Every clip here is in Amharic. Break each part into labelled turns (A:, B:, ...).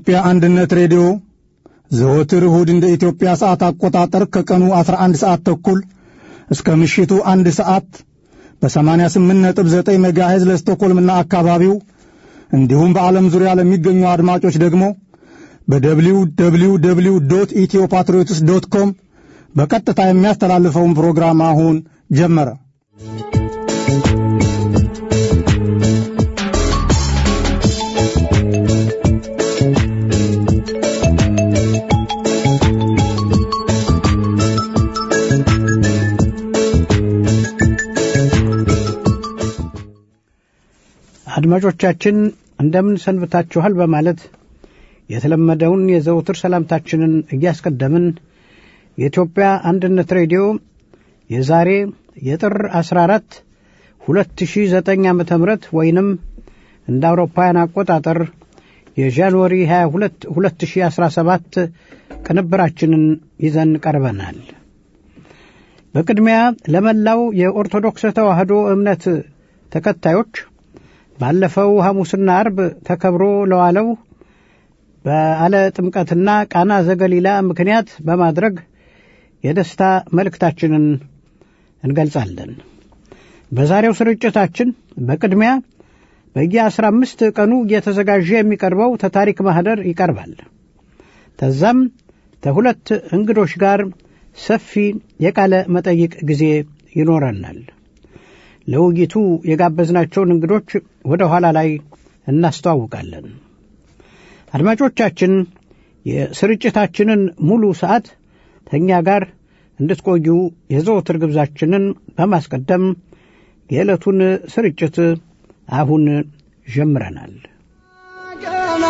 A: የኢትዮጵያ አንድነት ሬዲዮ ዘወትር እሁድ እንደ ኢትዮጵያ ሰዓት አቆጣጠር ከቀኑ 11 ሰዓት ተኩል እስከ ምሽቱ አንድ ሰዓት በ88.9 ሜጋሄዝ ለስቶኮልምና አካባቢው እንዲሁም በዓለም ዙሪያ ለሚገኙ አድማጮች ደግሞ በደብሊው ደብሊው ደብሊው ዶት ኢትዮ ፓትሪዮትስ ዶት ኮም በቀጥታ የሚያስተላልፈውን ፕሮግራም አሁን ጀመረ።
B: አድማጮቻችን እንደምን ሰንብታችኋል በማለት የተለመደውን የዘውትር ሰላምታችንን እያስቀደምን የኢትዮጵያ አንድነት ሬዲዮ የዛሬ የጥር 14 2009 ዓ ም ወይንም እንደ አውሮፓውያን አቆጣጠር የጃንዋሪ 22 2017 ቅንብራችንን ይዘን ቀርበናል። በቅድሚያ ለመላው የኦርቶዶክስ ተዋሕዶ እምነት ተከታዮች ባለፈው ሐሙስና አርብ ተከብሮ ለዋለው በዓለ ጥምቀትና ቃና ዘገሊላ ምክንያት በማድረግ የደስታ መልእክታችንን እንገልጻለን። በዛሬው ስርጭታችን በቅድሚያ በየአስራ አምስት ቀኑ እየተዘጋጀ የሚቀርበው ተታሪክ ማኅደር ይቀርባል። ተዛም ከሁለት እንግዶች ጋር ሰፊ የቃለ መጠይቅ ጊዜ ይኖረናል። ለውይይቱ የጋበዝናቸውን እንግዶች ወደ ኋላ ላይ እናስተዋውቃለን። አድማጮቻችን የስርጭታችንን ሙሉ ሰዓት ከእኛ ጋር እንድትቆዩ የዘወትር ግብዛችንን በማስቀደም የዕለቱን ስርጭት አሁን ጀምረናል።
C: ገና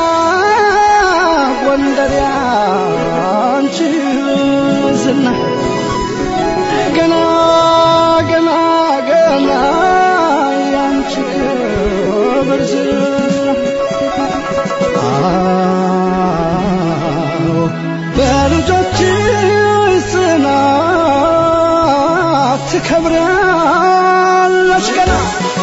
C: ጎንደር ያንቺ ዝና ገና ገና ገና ያንቺ ክብር ዝና አዎ በልጆችሽ ጽናት ትከብሪያለሽ ገና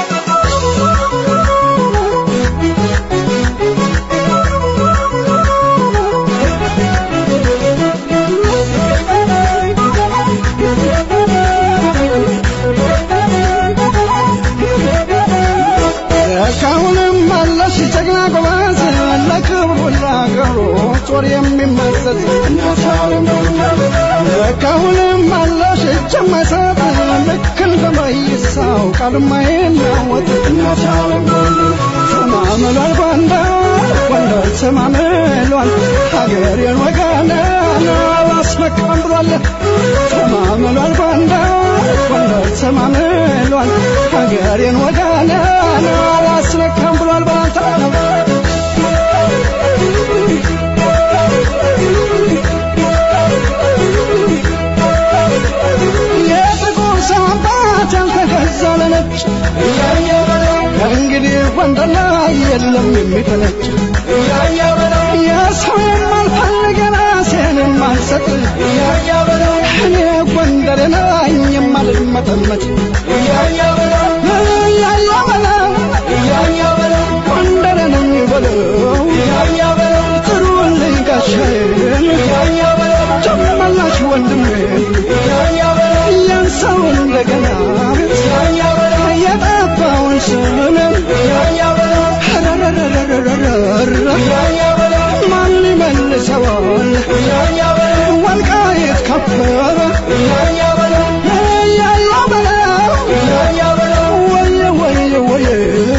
C: እስካሁንም አለሽ ጀግና ጎበዝ ለክብሩ ለአገሩ ጦር የሚመዘዝ እስካሁንም አለሽ እጅ የማይሰጥ ልክ እንደ መይሳው ቃል የማይናወጥ ተማምሏል ጎንደር ጎንደር ተማምሏል ሀገሬን ወገኔን አላስመካም ብሏል ተማምሏል ጎንደር ጎንደር ተማምሏል ሀገሬን ወገኔን አላስመካም ብሏል ባንተ የጥቁር ሰው አባት ያልተገዛ ለነጭ ከእንግዲህ ጎንደር ላይ የለም የሚፈነጭ የሰው የማልፈልግ የራሴን የማልሰጥ እኔ ጎንደር ነኝ የማልመጠመጥ እያያ በለው ጎንደር ነኝ በለው ጥሩልኝ ጋሻዬን ጨመላሽ ወንድሜን ያንሰው እንደገና የጠፋውን ስምንም ማን ይመልሰዋል ወልቃይት ከበረ እያያ በለው ወየ ወየ ወየ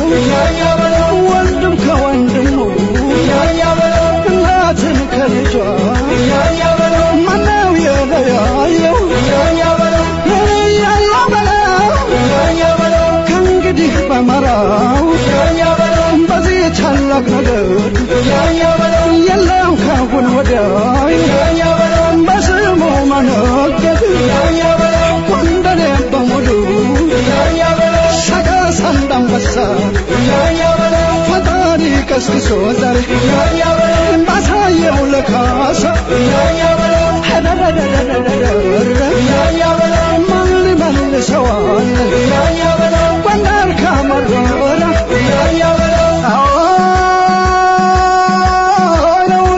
C: ወንድም ከወንድሙ እናትን ከልጇ ማነው የለያየው እያያ በለው ከእንግዲህ በመራው በዚህ ታላቅ ነገር የለም ካሁን ወዲያ በስሙ መነገድ ጎንደሬ በሙሉ ሰቀስ እንዳንበሳ ፈጣሪ ቀስቅሶ ዛሬ ባሳየው ለካሳ ማን ሊመልሰዋል ጎንደር ካመረረ አዎ ነው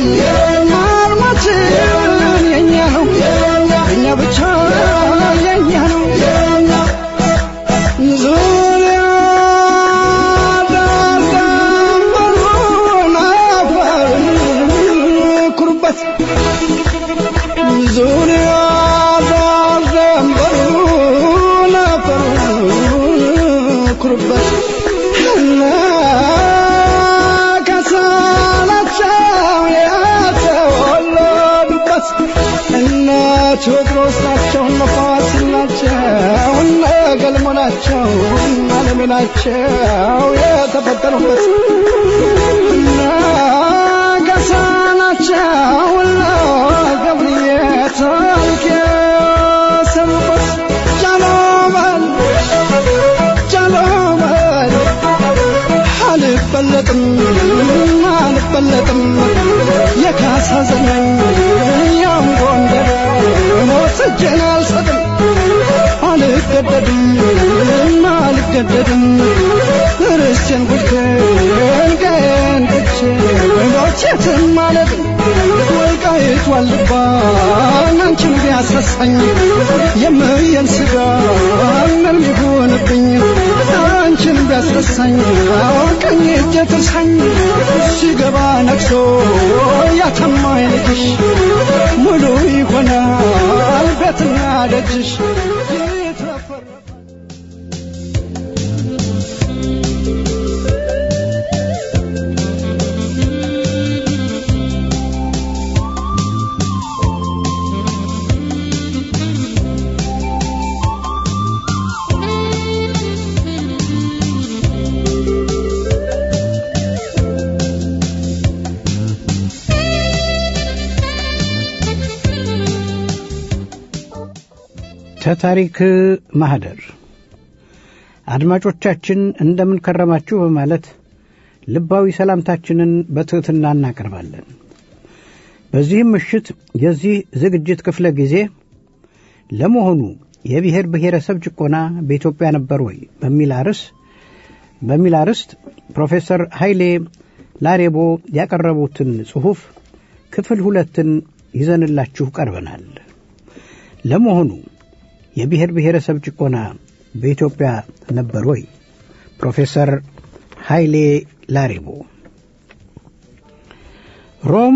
C: አርማችን የኛ ነው እኛ ብቻ የኛ ነው ዙሪያ ዳርዳሩን አፈር ኩሩበት ዙሪያ ዳርዳሩን አፈር ኩሩበት እና ከሳናቸው የተወለዱበት እነ ቴዎድሮስ ናቸው እነ ፋሲል ናቸው እነ ገልሞ ናቸው እነ አለሜ ናቸው የተፈጠሩበት እነ ገሳ ናቸው እነ ገብርዬ ታሪክ የሰሩበት ጃኖመን ጃኖመን አልበለጥም አልበለጥም የካሳ ዘመን ያም ጎንደር ሞት እጄን አልሰጥም አልገደድም አልገደድም ርስቴን ጉድቴን ቀን ትቼ ሞቼትን ማለት ወልቃይት ዋልባ አንቺን ቢያስረሳኝ የምየን ስጋ ምንም ይሁንብኝ አንቺን ቢያስረሳኝ ቀኝ እጄ ትርሳኝ ሲገባ ነግሶ ያተማኝ ልጅሽ ሙሉ ይሆናል ቤትና ደጅሽ ይትረፈረፍ
B: ተታሪክ ማህደር አድማጮቻችን እንደምን ከረማችሁ በማለት ልባዊ ሰላምታችንን በትሕትና እናቀርባለን። በዚህም ምሽት የዚህ ዝግጅት ክፍለ ጊዜ ለመሆኑ የብሔር ብሔረሰብ ጭቆና በኢትዮጵያ ነበር ወይ በሚል አርዕስ በሚል አርዕስት ፕሮፌሰር ኃይሌ ላሬቦ ያቀረቡትን ጽሑፍ ክፍል ሁለትን ይዘንላችሁ ቀርበናል። ለመሆኑ የብሔር ብሔረሰብ ጭቆና በኢትዮጵያ ነበር ወይ? ፕሮፌሰር ኃይሌ ላሬቦ ሮም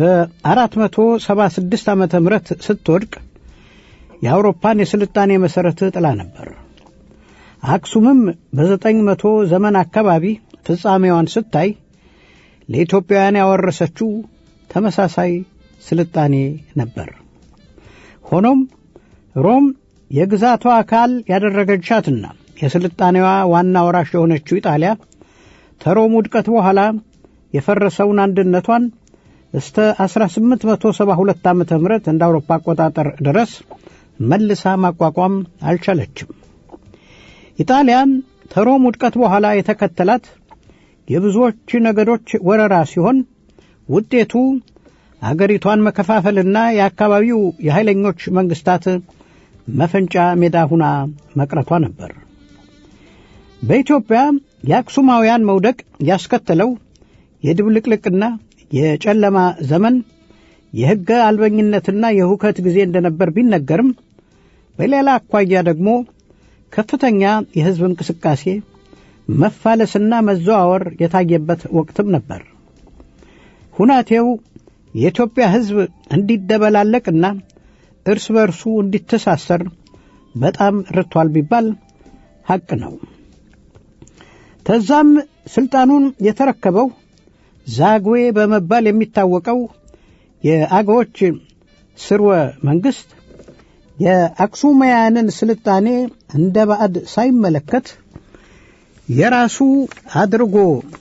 B: በ476 ዓመተ ምህረት ስትወድቅ የአውሮፓን የስልጣኔ መሠረት ጥላ ነበር። አክሱምም በዘጠኝ መቶ ዘመን አካባቢ ፍጻሜዋን ስታይ ለኢትዮጵያውያን ያወረሰችው ተመሳሳይ ስልጣኔ ነበር። ሆኖም ሮም የግዛቷ አካል ያደረገቻትና የስልጣኔዋ ዋና ወራሽ የሆነችው ኢጣሊያ ተሮም ውድቀት በኋላ የፈረሰውን አንድነቷን እስተ 1872 ዓ ም እንደ አውሮፓ አቆጣጠር ድረስ መልሳ ማቋቋም አልቻለችም። ኢጣሊያን ተሮም ውድቀት በኋላ የተከተላት የብዙዎች ነገዶች ወረራ ሲሆን ውጤቱ አገሪቷን መከፋፈልና የአካባቢው የኃይለኞች መንግስታት መፈንጫ ሜዳ ሁና መቅረቷ ነበር። በኢትዮጵያ የአክሱማውያን መውደቅ ያስከተለው የድብልቅልቅና የጨለማ ዘመን የሕገ አልበኝነትና የሁከት ጊዜ እንደነበር ቢነገርም በሌላ አኳያ ደግሞ ከፍተኛ የሕዝብ እንቅስቃሴ መፋለስና መዘዋወር የታየበት ወቅትም ነበር። ሁናቴው የኢትዮጵያ ሕዝብ እንዲደበላለቅና እርስ በርሱ እንዲተሳሰር በጣም ረድቷል ቢባል ሐቅ ነው። ተዛም ስልጣኑን የተረከበው ዛግዌ በመባል የሚታወቀው የአገዎች ስርወ መንግስት የአክሱማውያንን ስልጣኔ እንደ ባዕድ ሳይመለከት የራሱ አድርጎ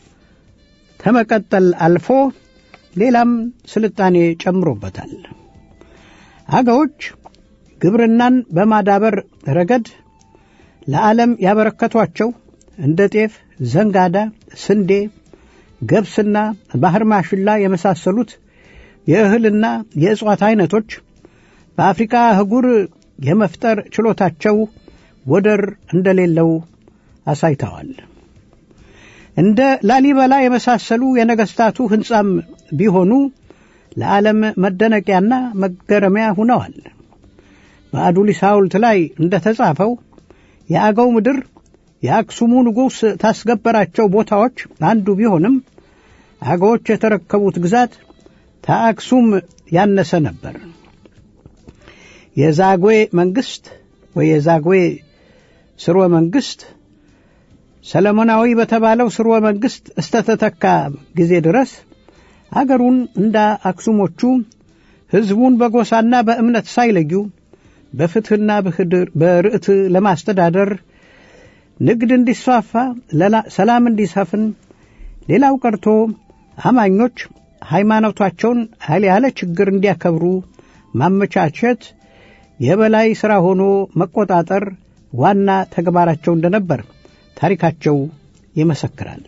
B: ከመቀጠል አልፎ ሌላም ስልጣኔ ጨምሮበታል። አገዎች ግብርናን በማዳበር ረገድ ለዓለም ያበረከቷቸው እንደ ጤፍ፣ ዘንጋዳ፣ ስንዴ፣ ገብስና ባህር ማሽላ የመሳሰሉት የእህልና የእጽዋት አይነቶች በአፍሪካ አህጉር የመፍጠር ችሎታቸው ወደር እንደሌለው አሳይተዋል። እንደ ላሊበላ የመሳሰሉ የነገስታቱ ሕንጻም ቢሆኑ ለዓለም መደነቂያና መገረሚያ ሁነዋል። በአዱሊስ ሐውልት ላይ እንደ ተጻፈው የአገው ምድር የአክሱሙ ንጉሥ ታስገበራቸው ቦታዎች አንዱ ቢሆንም አገዎች የተረከቡት ግዛት ተአክሱም ያነሰ ነበር። የዛግዌ መንግሥት ወይ የዛግዌ ስርወ መንግሥት ሰለሞናዊ በተባለው ስርወ መንግሥት እስተተተካ ጊዜ ድረስ አገሩን እንደ አክሱሞቹ ሕዝቡን በጎሳና በእምነት ሳይለዩ በፍትሕና በርዕት ለማስተዳደር ንግድ እንዲስፋፋ፣ ሰላም እንዲሰፍን፣ ሌላው ቀርቶ አማኞች ሃይማኖታቸውን ያለ ችግር እንዲያከብሩ ማመቻቸት የበላይ ሥራ ሆኖ መቆጣጠር ዋና ተግባራቸው እንደነበር ታሪካቸው ይመሰክራል።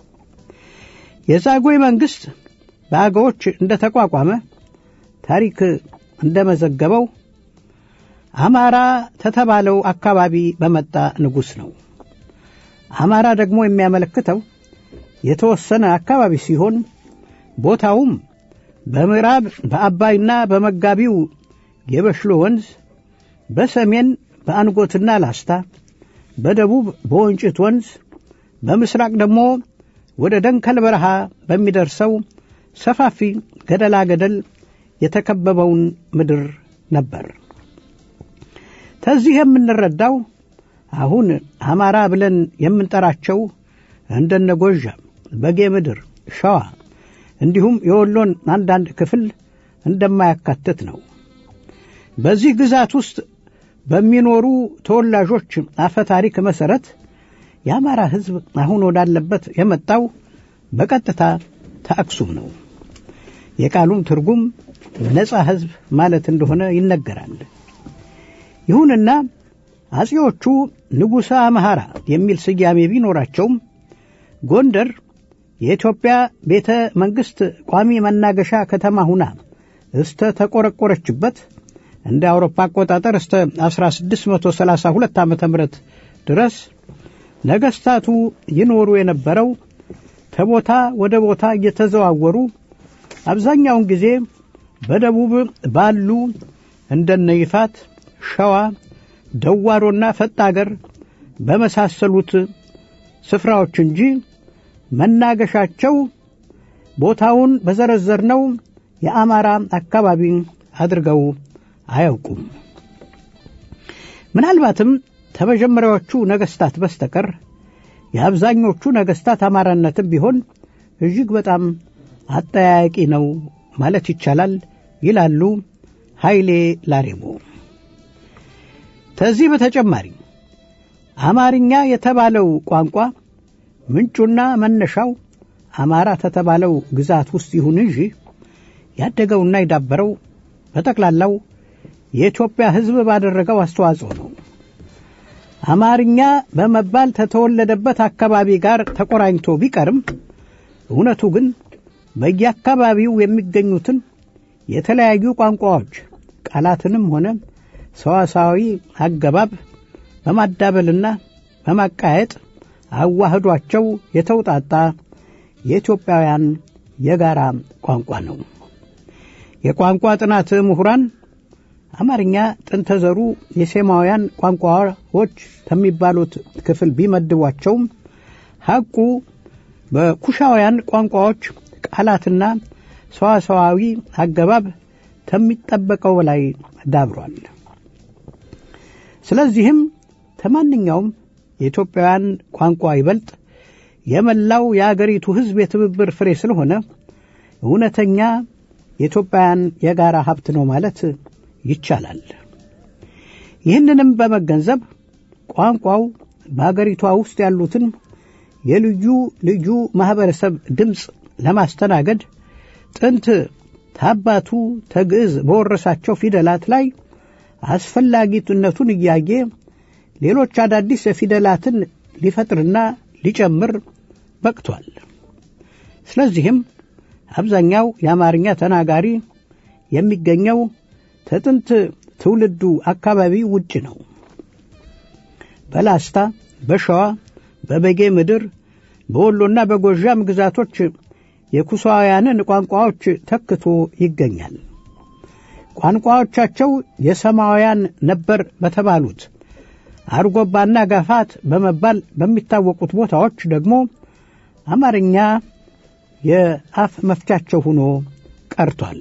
B: የዛጉዌ መንግሥት በአገዎች እንደ ተቋቋመ ታሪክ እንደመዘገበው አማራ ተተባለው አካባቢ በመጣ ንጉሥ ነው። አማራ ደግሞ የሚያመለክተው የተወሰነ አካባቢ ሲሆን ቦታውም በምዕራብ በአባይና በመጋቢው የበሽሎ ወንዝ፣ በሰሜን በአንጎትና ላስታ፣ በደቡብ በወንጭት ወንዝ፣ በምስራቅ ደግሞ ወደ ደንከል በረሃ በሚደርሰው ሰፋፊ ገደላ ገደል የተከበበውን ምድር ነበር። ከዚህ የምንረዳው አሁን አማራ ብለን የምንጠራቸው እንደነ ጎዣም፣ በጌ ምድር፣ ሸዋ እንዲሁም የወሎን አንዳንድ ክፍል እንደማያካትት ነው። በዚህ ግዛት ውስጥ በሚኖሩ ተወላጆች አፈ ታሪክ መሠረት የአማራ ሕዝብ አሁን ወዳለበት የመጣው በቀጥታ ተአክሱም ነው። የቃሉም ትርጉም ነፃ ሕዝብ ማለት እንደሆነ ይነገራል። ይሁንና አጼዎቹ ንጉሠ አምሃራ የሚል ስያሜ ቢኖራቸውም ጎንደር የኢትዮጵያ ቤተ መንግሥት ቋሚ መናገሻ ከተማ ሁና እስተ ተቆረቆረችበት እንደ አውሮፓ አቆጣጠር እስተ 1632 ዓ ም ድረስ ነገሥታቱ ይኖሩ የነበረው ከቦታ ወደ ቦታ እየተዘዋወሩ አብዛኛውን ጊዜ በደቡብ ባሉ እንደነ ይፋት፣ ሸዋ፣ ደዋሮና ፈጣገር በመሳሰሉት ስፍራዎች እንጂ መናገሻቸው ቦታውን በዘረዘርነው የአማራ አካባቢ አድርገው አያውቁም። ምናልባትም ከመጀመሪያዎቹ ነገሥታት በስተቀር የአብዛኞቹ ነገሥታት አማራነትም ቢሆን እጅግ በጣም አጠያያቂ ነው ማለት ይቻላል ይላሉ ኃይሌ ላሬቦ። ከዚህ በተጨማሪ አማርኛ የተባለው ቋንቋ ምንጩና መነሻው አማራ ከተባለው ግዛት ውስጥ ይሁን እንጂ ያደገውና የዳበረው በጠቅላላው የኢትዮጵያ ሕዝብ ባደረገው አስተዋጽኦ ነው። አማርኛ በመባል ከተወለደበት አካባቢ ጋር ተቆራኝቶ ቢቀርም እውነቱ ግን በየአካባቢው የሚገኙትን የተለያዩ ቋንቋዎች ቃላትንም ሆነ ሰዋሳዊ አገባብ በማዳበልና በማቃየጥ አዋህዷቸው የተውጣጣ የኢትዮጵያውያን የጋራ ቋንቋ ነው። የቋንቋ ጥናት ምሁራን አማርኛ ጥንተ ዘሩ የሴማውያን ቋንቋዎች ከሚባሉት ክፍል ቢመድቧቸውም ሐቁ በኩሻውያን ቋንቋዎች ቃላትና ሰዋሰዋዊ አገባብ ከሚጠበቀው በላይ ዳብሯል። ስለዚህም ከማንኛውም የኢትዮጵያውያን ቋንቋ ይበልጥ የመላው የአገሪቱ ሕዝብ የትብብር ፍሬ ስለሆነ እውነተኛ የኢትዮጵያውያን የጋራ ሀብት ነው ማለት ይቻላል። ይህንንም በመገንዘብ ቋንቋው በአገሪቷ ውስጥ ያሉትን የልዩ ልዩ ማኅበረሰብ ድምፅ ለማስተናገድ ጥንት ታባቱ ተግዕዝ በወረሳቸው ፊደላት ላይ አስፈላጊነቱን እያየ ሌሎች አዳዲስ ፊደላትን ሊፈጥርና ሊጨምር በቅቷል። ስለዚህም አብዛኛው የአማርኛ ተናጋሪ የሚገኘው ከጥንት ትውልዱ አካባቢ ውጭ ነው። በላስታ፣ በሸዋ፣ በበጌ ምድር፣ በወሎና በጎዣም ግዛቶች የኩሳውያንን ቋንቋዎች ተክቶ ይገኛል። ቋንቋዎቻቸው የሰማውያን ነበር በተባሉት አርጎባና ጋፋት በመባል በሚታወቁት ቦታዎች ደግሞ አማርኛ የአፍ መፍቻቸው ሆኖ ቀርቷል።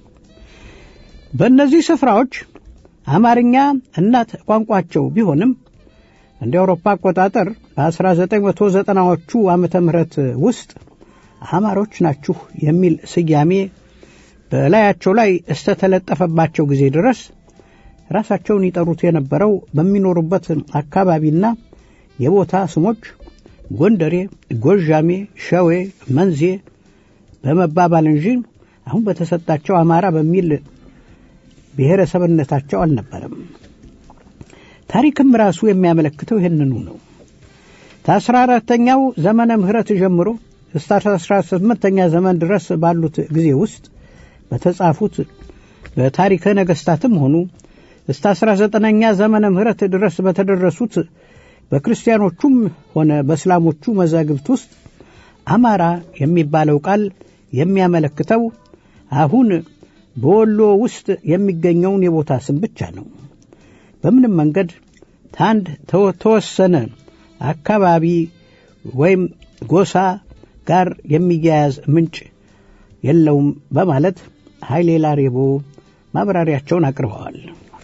B: በእነዚህ ስፍራዎች አማርኛ እናት ቋንቋቸው ቢሆንም እንደ አውሮፓ አቆጣጠር በ1990ዎቹ ዓመተ ምህረት ውስጥ አማሮች ናችሁ የሚል ስያሜ በላያቸው ላይ እስተተለጠፈባቸው ጊዜ ድረስ ራሳቸውን ይጠሩት የነበረው በሚኖሩበት አካባቢና የቦታ ስሞች ጎንደሬ፣ ጎዣሜ፣ ሸዌ፣ መንዜ በመባባል እንጂ አሁን በተሰጣቸው አማራ በሚል ብሔረሰብነታቸው አልነበረም። ታሪክም ራሱ የሚያመለክተው ይህንኑ ነው። ከአስራ አራተኛው ዘመነ ምህረት ጀምሮ እስከ አስራ ስምንተኛ ዘመን ድረስ ባሉት ጊዜ ውስጥ በተጻፉት በታሪከ ነገሥታትም ሆኑ እስከ አስራ ዘጠነኛ ዘመነ ምህረት ድረስ በተደረሱት በክርስቲያኖቹም ሆነ በእስላሞቹ መዛግብት ውስጥ አማራ የሚባለው ቃል የሚያመለክተው አሁን በወሎ ውስጥ የሚገኘውን የቦታ ስም ብቻ ነው። በምንም መንገድ ታንድ ተወሰነ አካባቢ ወይም ጎሳ ጋር የሚያያዝ ምንጭ የለውም በማለት ኃይሌ ላሬቦ ማብራሪያቸውን አቅርበዋል።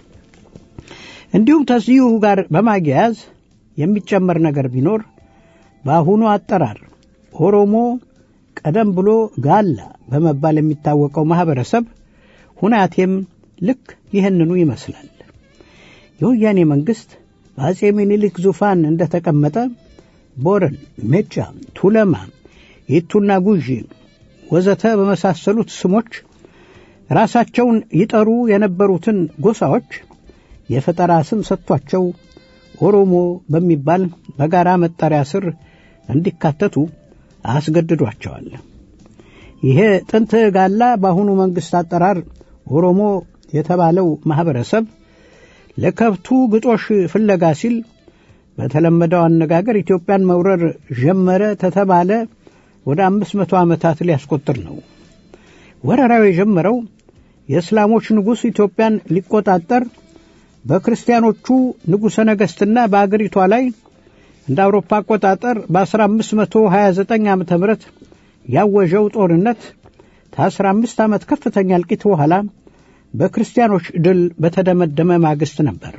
B: እንዲሁም ከዚሁ ጋር በማያያዝ የሚጨመር ነገር ቢኖር በአሁኑ አጠራር ኦሮሞ ቀደም ብሎ ጋላ በመባል የሚታወቀው ማኅበረሰብ ሁናቴም ልክ ይህንኑ ይመስላል። የወያኔ መንግሥት በአጼ ምኒልክ ዙፋን እንደተቀመጠ ቦረን፣ ሜጫ፣ ቱለማ፣ ይቱና ጉዢ ወዘተ በመሳሰሉት ስሞች ራሳቸውን ይጠሩ የነበሩትን ጎሳዎች የፈጠራ ስም ሰጥቷቸው ኦሮሞ በሚባል በጋራ መጠሪያ ስር እንዲካተቱ አስገድዷቸዋል። ይሄ ጥንት ጋላ በአሁኑ መንግሥት አጠራር ኦሮሞ የተባለው ማኅበረሰብ ለከብቱ ግጦሽ ፍለጋ ሲል በተለመደው አነጋገር ኢትዮጵያን መውረር ጀመረ ተተባለ ወደ አምስት መቶ ዓመታት ሊያስቆጥር ነው። ወረራው የጀመረው የእስላሞች ንጉሥ ኢትዮጵያን ሊቆጣጠር በክርስቲያኖቹ ንጉሠ ነገሥትና በአገሪቷ ላይ እንደ አውሮፓ አቆጣጠር በ1529 ዓ ም ያወጀው ጦርነት ከ15 ዓመት ከፍተኛ እልቂት በኋላ በክርስቲያኖች ድል በተደመደመ ማግስት ነበር።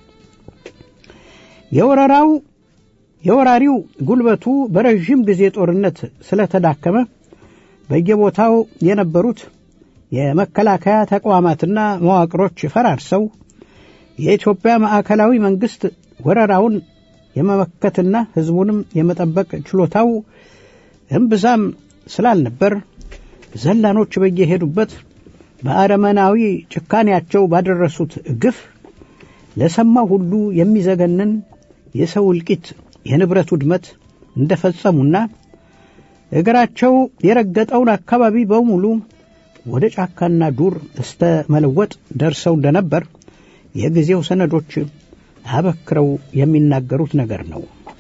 B: የወረራው የወራሪው ጉልበቱ በረዥም ጊዜ ጦርነት ስለተዳከመ በየቦታው የነበሩት የመከላከያ ተቋማትና መዋቅሮች ፈራርሰው የኢትዮጵያ ማዕከላዊ መንግሥት ወረራውን የመመከትና ሕዝቡንም የመጠበቅ ችሎታው እምብዛም ስላልነበር ዘላኖች በየሄዱበት በአረመናዊ ጭካኔያቸው ባደረሱት ግፍ ለሰማው ሁሉ የሚዘገንን የሰው እልቂት፣ የንብረት ውድመት እንደፈጸሙና እግራቸው የረገጠውን አካባቢ በሙሉ ወደ ጫካና ዱር እስተ መለወጥ ደርሰው እንደነበር የጊዜው ሰነዶች አበክረው የሚናገሩት ነገር ነው።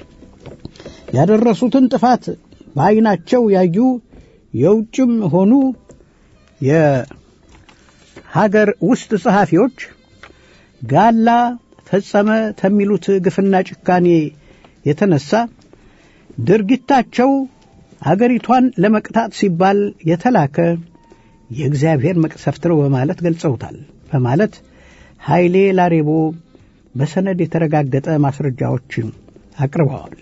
B: ያደረሱትን ጥፋት በዐይናቸው ያዩ የውጭም ሆኑ የሀገር ውስጥ ጸሐፊዎች ጋላ ፈጸመ ከሚሉት ግፍና ጭካኔ የተነሳ ድርጊታቸው አገሪቷን ለመቅጣት ሲባል የተላከ የእግዚአብሔር መቅሰፍት ነው በማለት ገልጸውታል በማለት ኃይሌ ላሬቦ በሰነድ የተረጋገጠ ማስረጃዎች አቅርበዋል።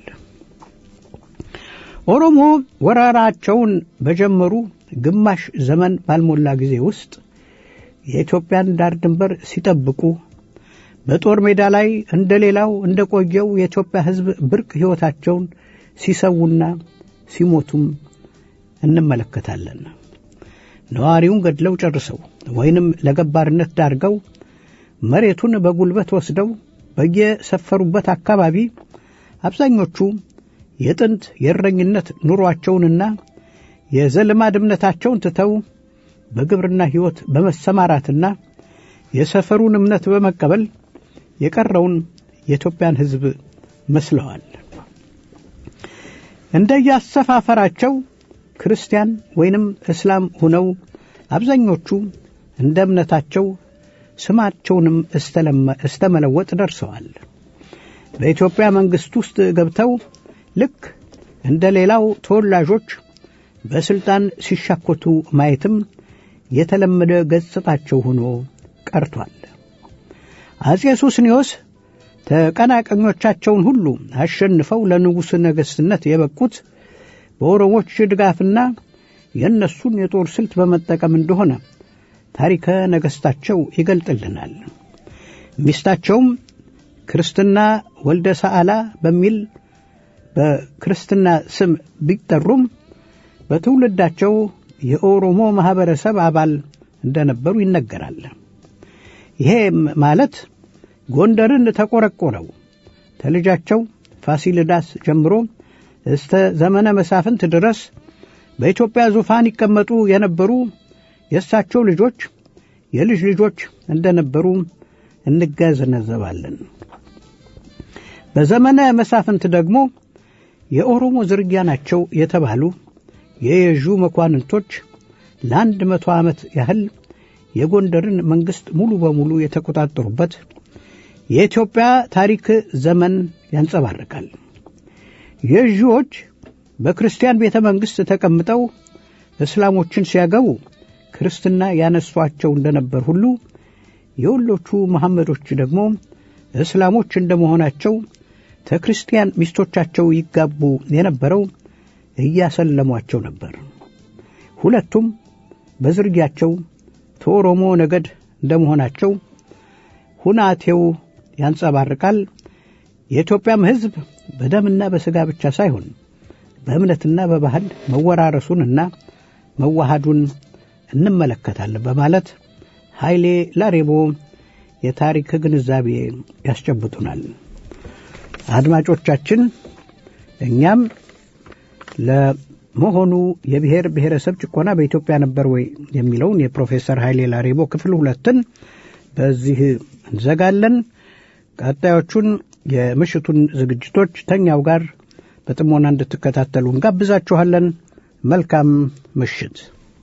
B: ኦሮሞ ወረራቸውን በጀመሩ ግማሽ ዘመን ባልሞላ ጊዜ ውስጥ የኢትዮጵያን ዳር ድንበር ሲጠብቁ በጦር ሜዳ ላይ እንደ ሌላው እንደ ቆየው የኢትዮጵያ ሕዝብ ብርቅ ሕይወታቸውን ሲሰዉና ሲሞቱም እንመለከታለን። ነዋሪውን ገድለው ጨርሰው ወይንም ለገባርነት ዳርገው መሬቱን በጉልበት ወስደው በየሰፈሩበት አካባቢ አብዛኞቹ የጥንት የእረኝነት ኑሯቸውንና የዘልማድ እምነታቸውን ትተው በግብርና ሕይወት በመሰማራትና የሰፈሩን እምነት በመቀበል የቀረውን የኢትዮጵያን ሕዝብ መስለዋል። እንደያሰፋፈራቸው ክርስቲያን ወይንም እስላም ሆነው አብዛኞቹ እንደ እምነታቸው ስማቸውንም እስተ መለወጥ ደርሰዋል። በኢትዮጵያ መንግሥት ውስጥ ገብተው ልክ እንደ ሌላው ተወላጆች በሥልጣን ሲሻኮቱ ማየትም የተለመደ ገጽታቸው ሆኖ ቀርቷል። አጼ ሱስንዮስ ተቀናቃኞቻቸውን ሁሉ አሸንፈው ለንጉሥ ነገሥትነት የበቁት በኦሮሞች ድጋፍና የእነሱን የጦር ስልት በመጠቀም እንደሆነ ታሪከ ነገሥታቸው ይገልጥልናል። ሚስታቸውም ክርስትና ወልደ ሰዓላ በሚል በክርስትና ስም ቢጠሩም በትውልዳቸው የኦሮሞ ማኅበረሰብ አባል እንደነበሩ ይነገራል። ይሄ ማለት ጎንደርን ተቆረቆረው ተልጃቸው ፋሲልዳስ ጀምሮ እስተ ዘመነ መሳፍንት ድረስ በኢትዮጵያ ዙፋን ይቀመጡ የነበሩ የእሳቸው ልጆች የልጅ ልጆች እንደነበሩ እንገነዘባለን። በዘመነ መሳፍንት ደግሞ የኦሮሞ ዝርያ ናቸው የተባሉ የየዡ መኳንንቶች ለአንድ መቶ ዓመት ያህል የጎንደርን መንግሥት ሙሉ በሙሉ የተቆጣጠሩበት የኢትዮጵያ ታሪክ ዘመን ያንጸባርቃል። የዢዎች በክርስቲያን ቤተ መንግሥት ተቀምጠው እስላሞችን ሲያገቡ ክርስትና ያነሷቸው እንደነበር ሁሉ የወሎቹ መሐመዶች ደግሞ እስላሞች እንደመሆናቸው ከክርስቲያን ሚስቶቻቸው ይጋቡ የነበረው እያሰለሟቸው ነበር። ሁለቱም በዝርያቸው ከኦሮሞ ነገድ እንደመሆናቸው ሁናቴው ያንጸባርቃል። የኢትዮጵያም ሕዝብ በደምና በሥጋ ብቻ ሳይሆን በእምነትና በባህል መወራረሱንና መዋሃዱን እንመለከታለን በማለት ኃይሌ ላሬቦ የታሪክ ግንዛቤ ያስጨብጡናል። አድማጮቻችን እኛም ለመሆኑ የብሔር ብሔረሰብ ጭቆና በኢትዮጵያ ነበር ወይ የሚለውን የፕሮፌሰር ኃይሌ ላሬቦ ክፍል ሁለትን በዚህ እንዘጋለን። ቀጣዮቹን የምሽቱን ዝግጅቶች ተኛው ጋር በጥሞና እንድትከታተሉ እንጋብዛችኋለን። መልካም ምሽት።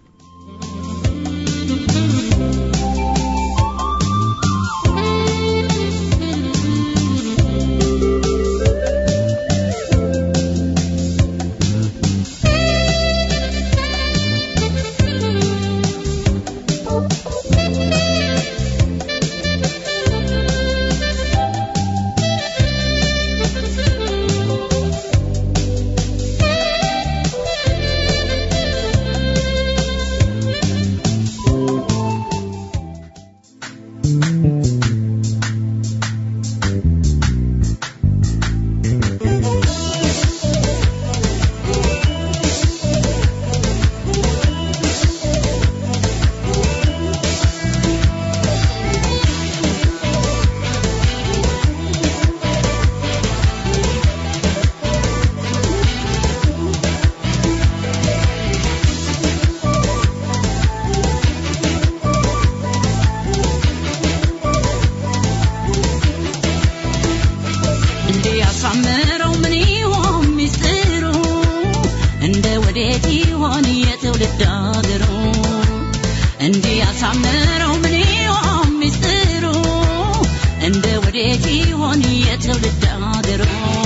D: ያሳምረው ምን ይሆን ሚስጥሩ እንደ ወዴት ይሆን የትውልድ አገሩ እንዲህ ያሳምረው ምን ይሆን ሚስጥሩ እንደ ወዴት ይሆን የትውልድ አገሩ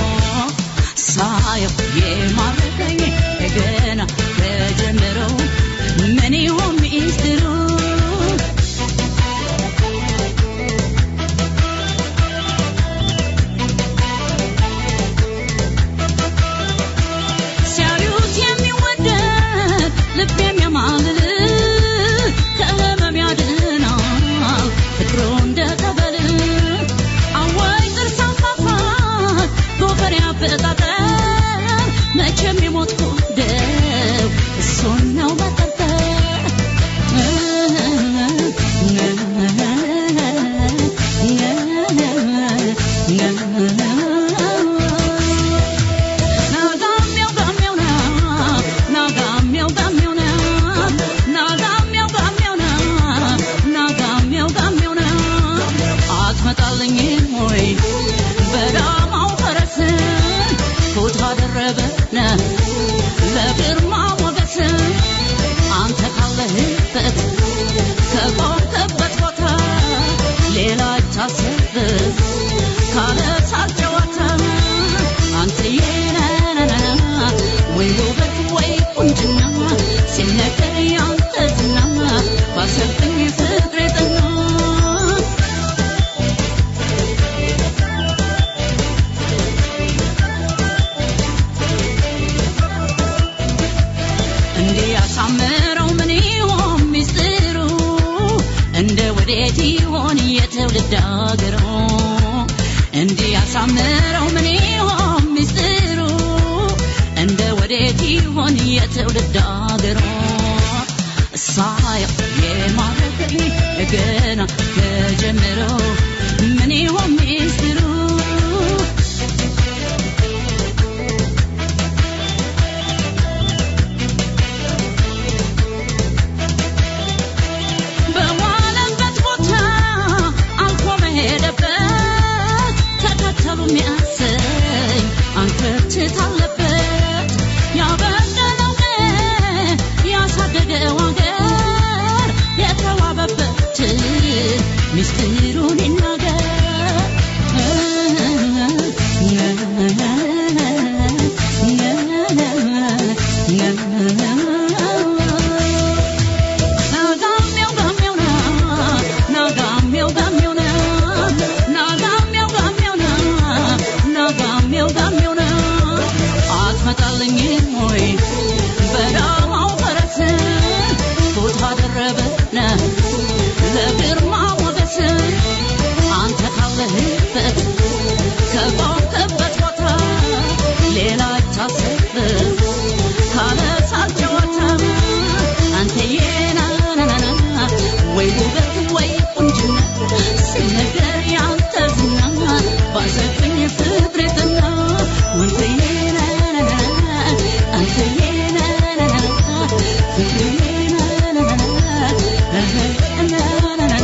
D: ሳየው የማረከኝ ገና ከጀመረው ምን ይሆን ሚስጥሩ ሲያዩት የሚወደድ ልብ የሚያማልል ከህመም ያድናል ፍቅሩ እንደ ጠበል አዋይ ጥርስ አንፋፋት ጎፈር ያበጣጠር መቼም የሞት ጉደው እሱን ነው ሳየው የማረከኝ ገና ከጀመረው ምን ይሆን ሚስጥሩ በዋለበት ቦታ አልፎ መሄደበት ተከተሉ የሚያሰኝ አንከርችት አለበት ያበደለው ቀን ያሳደገው አገር የተዋበበትን ሚስጥሩን ይናገር ሌላ አይታሰብም ካለ ሳልጨዋታ አንተ የናናናና ወይ ውበት ወይ ቁንጅና ሲነገር ያንተ ዝና ባሰብኝ ፍቅሬትና አንተ የናናናና አንተ የናናናና ፍቅሬ የናናናና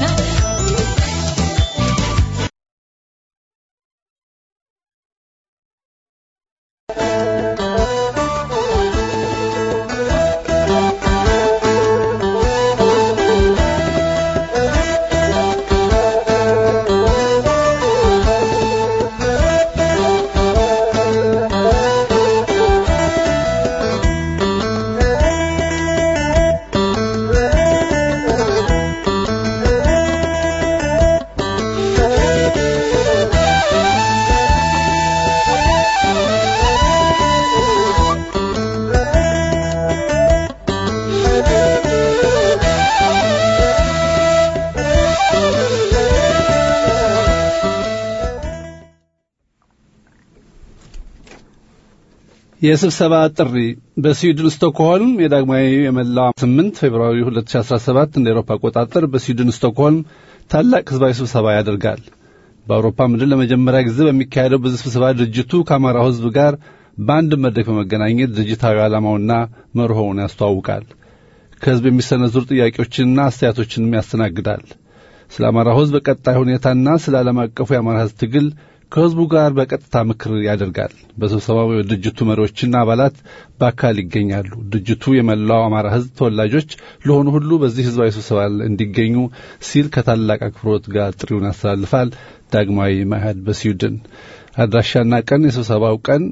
E: የስብሰባ ጥሪ በስዊድን ስቶክሆልም የዳግማዊ የመላው 8 ፌብርዋሪ 2017 እንደ ኤሮፓ አቆጣጠር በስዊድን ስቶክሆልም ታላቅ ህዝባዊ ስብሰባ ያደርጋል። በአውሮፓ ምድር ለመጀመሪያ ጊዜ በሚካሄደው በዚህ ስብሰባ ድርጅቱ ከአማራው ህዝብ ጋር በአንድ መድረክ በመገናኘት ድርጅታዊ ዓላማውና መርሆውን ያስተዋውቃል። ከህዝብ የሚሰነዝሩ ጥያቄዎችንና አስተያየቶችንም ያስተናግዳል። ስለ አማራው ህዝብ ቀጣይ ሁኔታና ስለ ዓለም አቀፉ የአማራ ህዝብ ትግል ከህዝቡ ጋር በቀጥታ ምክር ያደርጋል። በስብሰባው የድርጅቱ መሪዎችና አባላት በአካል ይገኛሉ። ድርጅቱ የመላው አማራ ህዝብ ተወላጆች ለሆኑ ሁሉ በዚህ ህዝባዊ ስብሰባ እንዲገኙ ሲል ከታላቅ አክብሮት ጋር ጥሪውን ያስተላልፋል። ዳግማዊ መኢአድ በስዊድን አድራሻና ቀን የስብሰባው ቀን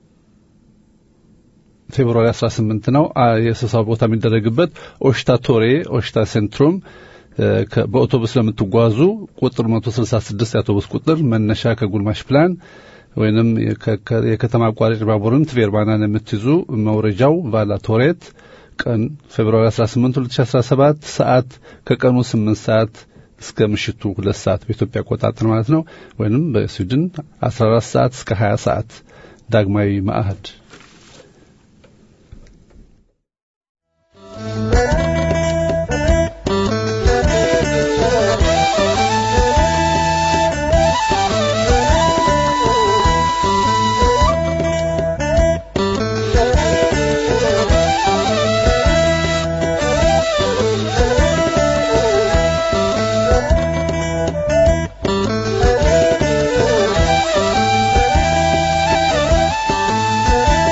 E: ፌብሩዋሪ 18 ነው። የስብሰባ ቦታ የሚደረግበት ኦሽታ ቶሬ ኦሽታ ሴንትሩም በአውቶቡስ ለምትጓዙ ቁጥር 166 የአውቶቡስ ቁጥር መነሻ ከጉልማሽ ፕላን ወይንም የከተማ አቋራጭ ባቡርን ትቬርባናን የምትይዙ መውረጃው ቫላ ቶሬት ቀን ፌብሩዋሪ 18 2017 ሰዓት ከቀኑ 8 ሰዓት እስከ ምሽቱ 2 ሰዓት በኢትዮጵያ አቆጣጠር ማለት ነው። ወይንም በስዊድን 14 ሰዓት እስከ 20 ሰዓት ዳግማዊ መአህድ
F: Thank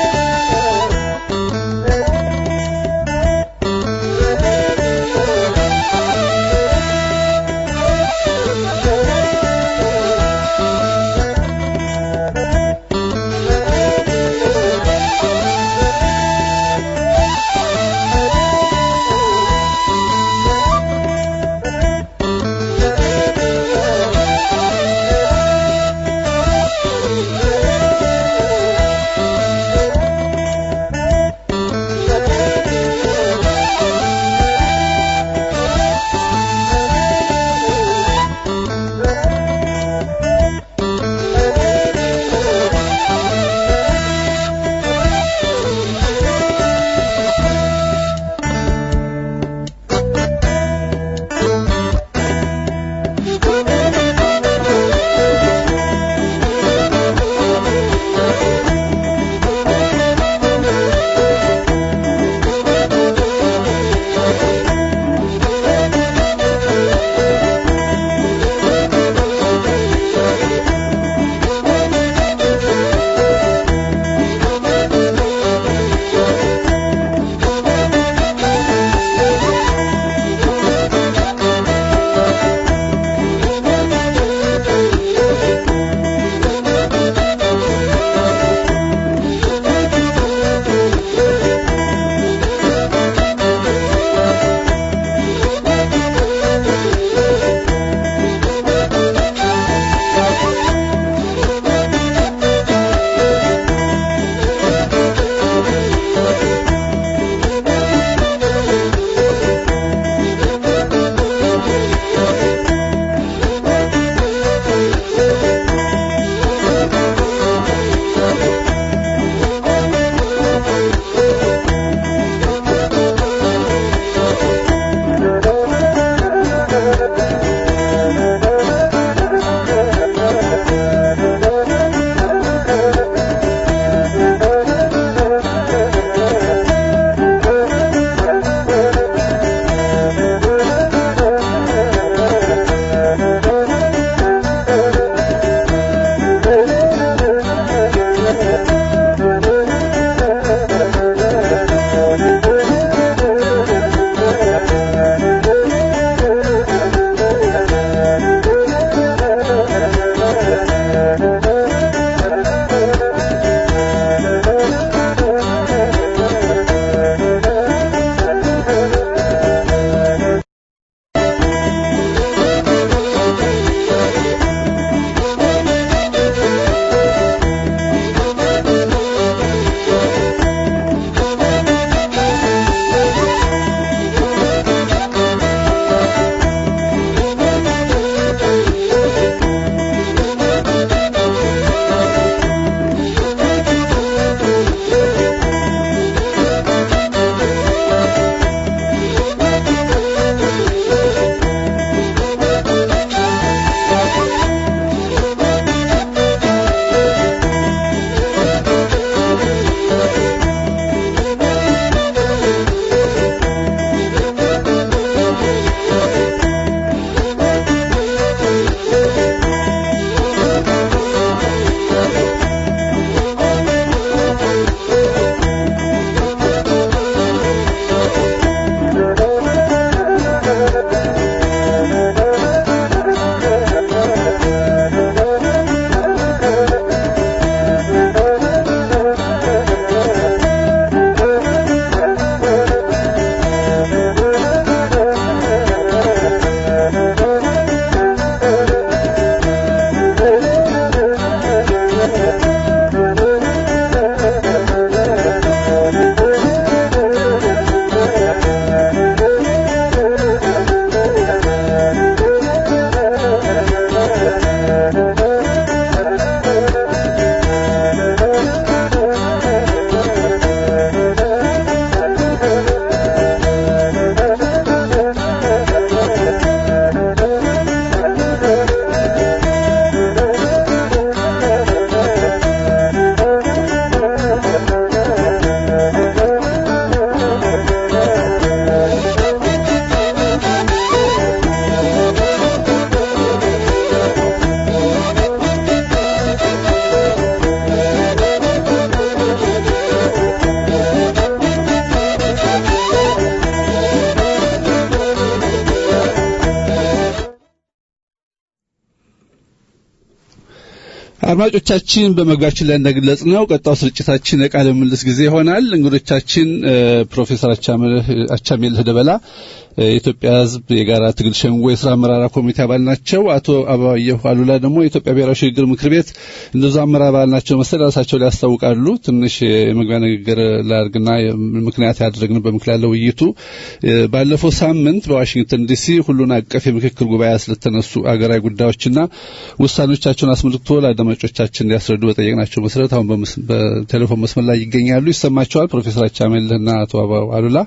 E: አድማጮቻችን በመግቢያችን ላይ እንደገለጽ ነው ቀጣው ስርጭታችን የቃለ ምልልስ ጊዜ ይሆናል። እንግዶቻችን ፕሮፌሰር አቻሜልህ ደበላ የኢትዮጵያ ሕዝብ የጋራ ትግል ሸንጎ የስራ አመራር ኮሚቴ አባል ናቸው። አቶ አበባየሁ አሉላ ደግሞ የኢትዮጵያ ብሔራዊ ሽግግር ምክር ቤት እንደዛ አመራር አባል ናቸው መሰል ራሳቸው ላይ ያስታውቃሉ። ትንሽ የመግቢያ ንግግር ላድርግና ምክንያት ያደረግንበት ምክንያት ያለው ውይይቱ ባለፈው ሳምንት በዋሽንግተን ዲሲ ሁሉን አቀፍ የምክክር ጉባኤ ስለተነሱ አገራዊ ጉዳዮችና ውሳኔዎቻቸውን አስመልክቶ ለአድማጮቻችን እንዲያስረዱ በጠየቅናቸው መሰረት አሁን በቴሌፎን መስመር ላይ ይገኛሉ። ይሰማቸዋል ፕሮፌሰር አቻሜልህና አቶ አበባው አሉላ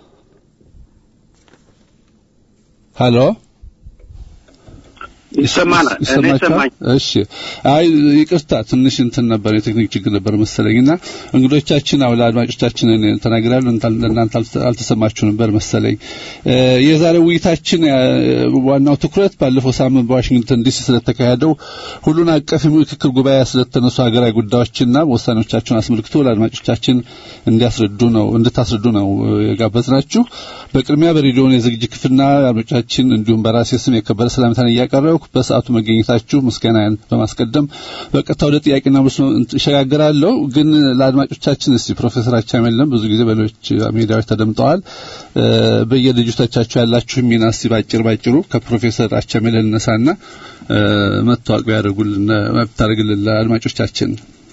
E: ሀሎ
F: ይሰማናል። እኔ ይሰማኝ።
E: እሺ፣ አይ ይቅርታ፣ ትንሽ እንትን ነበር የቴክኒክ ችግር ነበር መሰለኝና እንግዶቻችን አው ለአድማጮቻችን ተናግራሉ፣ ለእናንተ አልተሰማችሁ ነበር መሰለኝ። የዛሬው ውይይታችን ዋናው ትኩረት ባለፈው ሳምንት በዋሽንግተን ዲሲ ስለተካሄደው ሁሉን አቀፍ የምክክር ጉባኤ ስለተነሱ ሀገራዊ ጉዳዮችና ውሳኔዎቻቸውን አስመልክቶ ለአድማጮቻችን እንዲያስረዱ ነው እንድታስረዱ ነው የጋበዝናችሁ። በቅድሚያ በሬዲዮን የዝግጅት ክፍልና አድማጮቻችን እንዲሁም በራሴ ስም የከበረ ሰላምታን እያቀረብኩ በሰዓቱ መገኘታችሁ ምስጋናን በማስቀደም በቀጥታ ወደ ጥያቄና መልስ እሸጋግራለሁ። ግን ለአድማጮቻችን እስቲ ፕሮፌሰር አቻሜለም ብዙ ጊዜ በሌሎች ሚዲያዎች ተደምጠዋል። በየድርጅቶቻችሁ ያላችሁ ሚና እስቲ ባጭር ባጭሩ ከፕሮፌሰር አቻሜል ልነሳና መታወቅ ቢያደርጉልን ብታደርግልን ለአድማጮቻችን።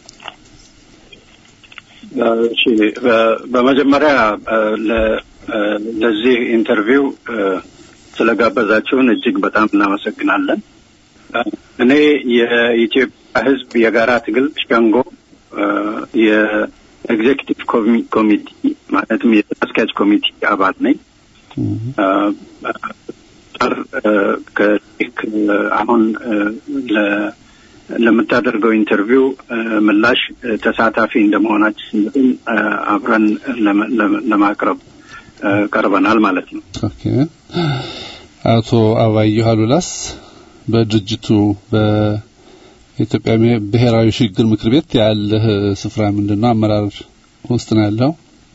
F: እሺ፣ በመጀመሪያ ለዚህ ኢንተርቪው ስለጋበዛችሁን እጅግ በጣም እናመሰግናለን። እኔ የኢትዮጵያ ሕዝብ የጋራ ትግል ሸንጎ የኤግዜኪቲቭ ኮሚቴ ማለትም የአስኪያጅ ኮሚቴ አባል ነኝ። አሁን ለምታደርገው ኢንተርቪው ምላሽ ተሳታፊ እንደመሆናችን አብረን ለማቅረብ ቀርበናል ማለት ነው።
E: ኦኬ። አቶ አባየሁ አሉላስ በድርጅቱ በኢትዮጵያ ብሔራዊ ሽግግር ምክር ቤት ያለህ ስፍራ ምንድነው? አመራር ውስጥ ነው ያለው?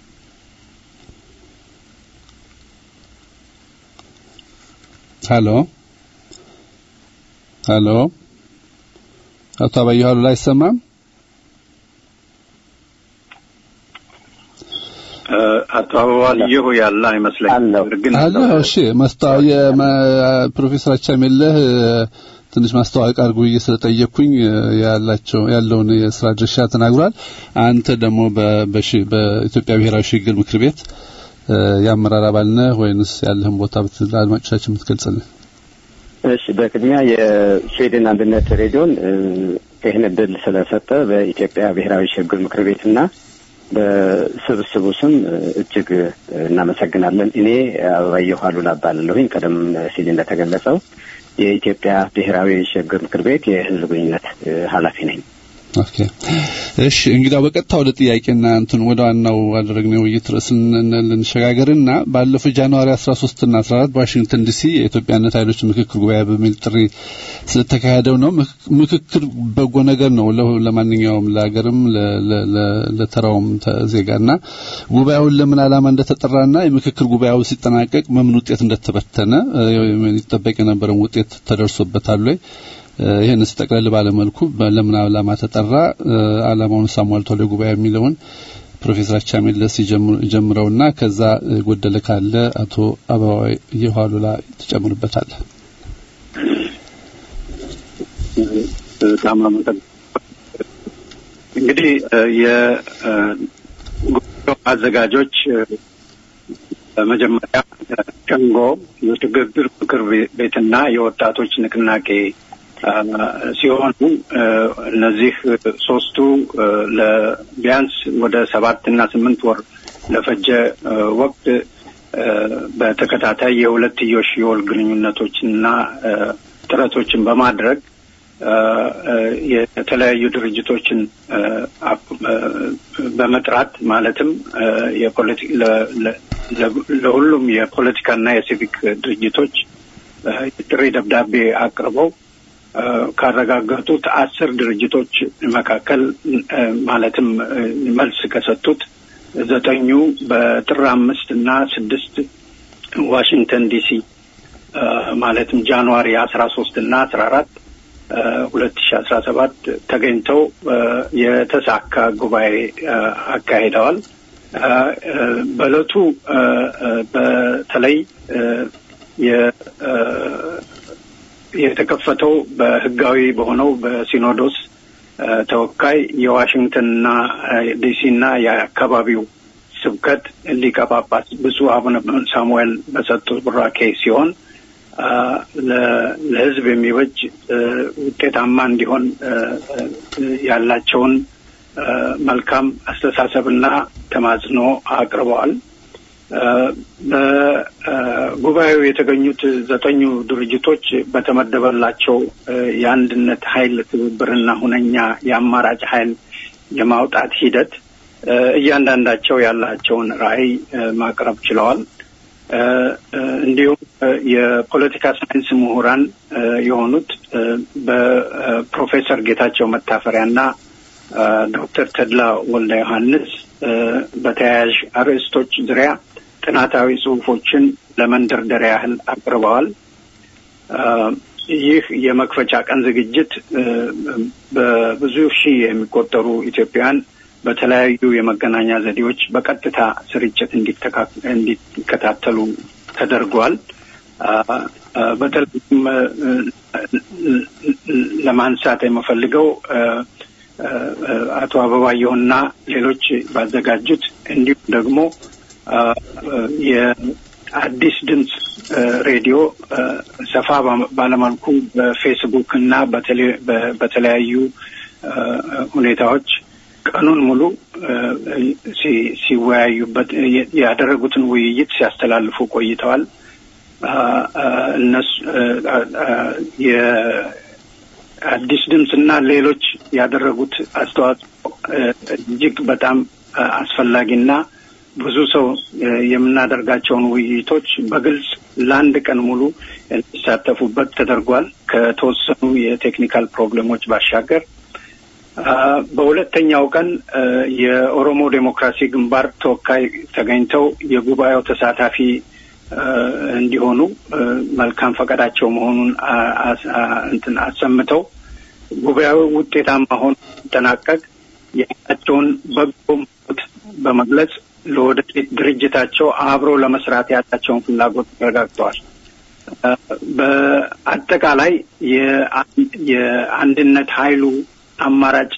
E: ሄሎ ሄሎ፣ አቶ አባየሁ አሉላ አይሰማም?
F: አቶ አበባልየሁ ያለ አይመስለኝም። ግን
E: አለ። እሺ ማስታወቂያ ፕሮፌሰር አቻሜለህ ትንሽ ማስታወቂያ አድርጉ ብዬ ስለጠየቅኩኝ ያላቸው ያለውን የስራ ድርሻ ተናግሯል። አንተ ደግሞ በኢትዮጵያ ብሔራዊ ሽግግር ምክር ቤት የአመራር አባል ነህ ወይንስ ያለህን ቦታ ለአድማጮቻችን የምትገልጽልን?
G: እሺ፣ በቅድሚያ የስዊድን አንድነት ሬዲዮን ይህን እድል ስለሰጠ በኢትዮጵያ ብሔራዊ ሽግግር ምክር ቤትና በስብስቡ ስም እጅግ እናመሰግናለን። እኔ አበባየሁ አሉላ እባላለሁኝ። ቀደም ሲል እንደተገለጸው የኢትዮጵያ ብሔራዊ ሽግግር ምክር ቤት የሕዝብ ግንኙነት ኃላፊ ነኝ።
E: ኦኬ እሺ፣ እንግዲህ በቀጥታ ወደ ጥያቄና እንትን ወደ ዋናው አደረግነው ውይይት ርዕስ ልንሸጋገርና ባለፈው ጃንዋሪ 13 እና 14 በዋሽንግተን ዲሲ የኢትዮጵያነት ኃይሎች ምክክር ጉባኤ በሚል ጥሪ ስለተካሄደው ነው። ምክክር በጎ ነገር ነው ለማንኛውም ለሀገርም ለተራውም ዜጋና ጉባኤውን ለምን ዓላማ እንደተጠራና የምክክር ጉባኤው ሲጠናቀቅ በምን ውጤት እንደተበተነ ይጠበቅ የነበረውን ውጤት ተደርሶበታል ወይ? ይህን ስጠቅለል ባለመልኩ ለምን ዓላማ ተጠራ፣ ዓላማውን ሳሟልቷል ጉባኤ የሚለውን ፕሮፌሰር አቻሜለስ ይጀምረውና ከዛ ጎደለ ካለ አቶ አበባየሁ አሉላ ትጨምርበታል።
F: በጣም እንግዲህ የጉባኤው አዘጋጆች በመጀመሪያ ሸንጎ የሽግግር ምክር ቤትና የወጣቶች ንቅናቄ ሲሆኑ እነዚህ ሶስቱ ቢያንስ ወደ ሰባት እና ስምንት ወር ለፈጀ ወቅት በተከታታይ የሁለትዮሽ የወል ግንኙነቶችንና ጥረቶችን በማድረግ የተለያዩ ድርጅቶችን በመጥራት ማለትም ለሁሉም የፖለቲካና የሲቪክ ድርጅቶች ጥሪ ደብዳቤ አቅርበው ካረጋገጡት አስር ድርጅቶች መካከል ማለትም መልስ ከሰጡት ዘጠኙ በጥር አምስት እና ስድስት ዋሽንግተን ዲሲ ማለትም ጃንዋሪ አስራ ሶስት እና አስራ አራት ሁለት ሺ አስራ ሰባት ተገኝተው የተሳካ ጉባኤ አካሂደዋል። በእለቱ በተለይ የተከፈተው በህጋዊ በሆነው በሲኖዶስ ተወካይ የዋሽንግተንና ዲሲና የአካባቢው ስብከት ሊቀ ጳጳስ ብፁዕ አቡነ ሳሙኤል በሰጡት ቡራኬ ሲሆን ለህዝብ የሚበጅ ውጤታማ እንዲሆን ያላቸውን መልካም አስተሳሰብና ተማጽኖ አቅርበዋል። በጉባኤው የተገኙት ዘጠኙ ድርጅቶች በተመደበላቸው የአንድነት ኃይል ትብብርና ሁነኛ የአማራጭ ኃይል የማውጣት ሂደት እያንዳንዳቸው ያላቸውን ራዕይ ማቅረብ ችለዋል። እንዲሁም የፖለቲካ ሳይንስ ምሁራን የሆኑት በፕሮፌሰር ጌታቸው መታፈሪያና ዶክተር ተድላ ወልደ ዮሐንስ በተያያዥ አርዕስቶች ዙሪያ ጥናታዊ ጽሁፎችን ለመንደርደሪያ ያህል አቅርበዋል። ይህ የመክፈቻ ቀን ዝግጅት በብዙ ሺህ የሚቆጠሩ ኢትዮጵያውያን በተለያዩ የመገናኛ ዘዴዎች በቀጥታ ስርጭት እንዲከታተሉ ተደርጓል። በተለይም ለማንሳት የምፈልገው አቶ አበባየሁና ሌሎች ባዘጋጁት እንዲሁም ደግሞ የአዲስ ድምፅ ሬዲዮ ሰፋ ባለመልኩ በፌስቡክ እና በተለያዩ ሁኔታዎች ቀኑን ሙሉ ሲወያዩበት ያደረጉትን ውይይት ሲያስተላልፉ ቆይተዋል። እነሱ የአዲስ ድምፅና ሌሎች ያደረጉት አስተዋጽኦ እጅግ በጣም አስፈላጊና ብዙ ሰው የምናደርጋቸውን ውይይቶች በግልጽ ለአንድ ቀን ሙሉ እንዲሳተፉበት ተደርጓል። ከተወሰኑ የቴክኒካል ፕሮብሌሞች ባሻገር በሁለተኛው ቀን የኦሮሞ ዴሞክራሲ ግንባር ተወካይ ተገኝተው የጉባኤው ተሳታፊ እንዲሆኑ መልካም ፈቃዳቸው መሆኑን እንትን አሰምተው ጉባኤው ውጤታማ ሆኖ ሲጠናቀቅ ያላቸውን በጎ ምኞት በመግለጽ ለወደፊት ድርጅታቸው አብሮ ለመስራት ያላቸውን ፍላጎት ተረጋግጠዋል። በአጠቃላይ የአንድነት ኃይሉ አማራጭ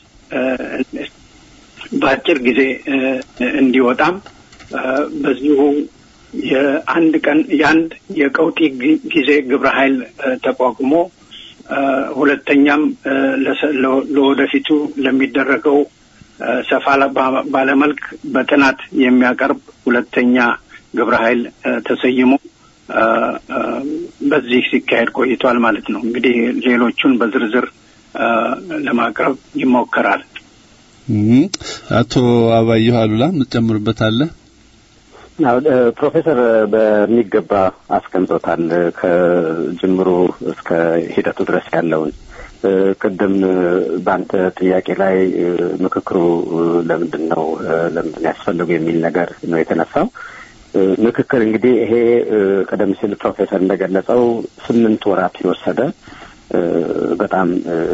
F: በአጭር ጊዜ እንዲወጣም በዚሁ የአንድ ቀን የአንድ የቀውጢ ጊዜ ግብረ ኃይል ተቋቁሞ ሁለተኛም ለወደፊቱ ለሚደረገው ሰፋ ባለመልክ በጥናት የሚያቀርብ ሁለተኛ ግብረ ኃይል ተሰይሞ በዚህ ሲካሄድ ቆይቷል ማለት ነው። እንግዲህ ሌሎቹን በዝርዝር ለማቅረብ ይሞከራል።
E: አቶ አባየሁ አሉላ የምትጨምሩበት አለ?
G: ፕሮፌሰር በሚገባ አስቀምጦታል። ከጅምሩ እስከ ሂደቱ ድረስ ያለውን ቅድም በአንተ ጥያቄ ላይ ምክክሩ ለምንድን ነው ለምንድን ያስፈልጉ የሚል ነገር ነው የተነሳው። ምክክር እንግዲህ ይሄ ቀደም ሲል ፕሮፌሰር እንደገለጸው ስምንት ወራት የወሰደ በጣም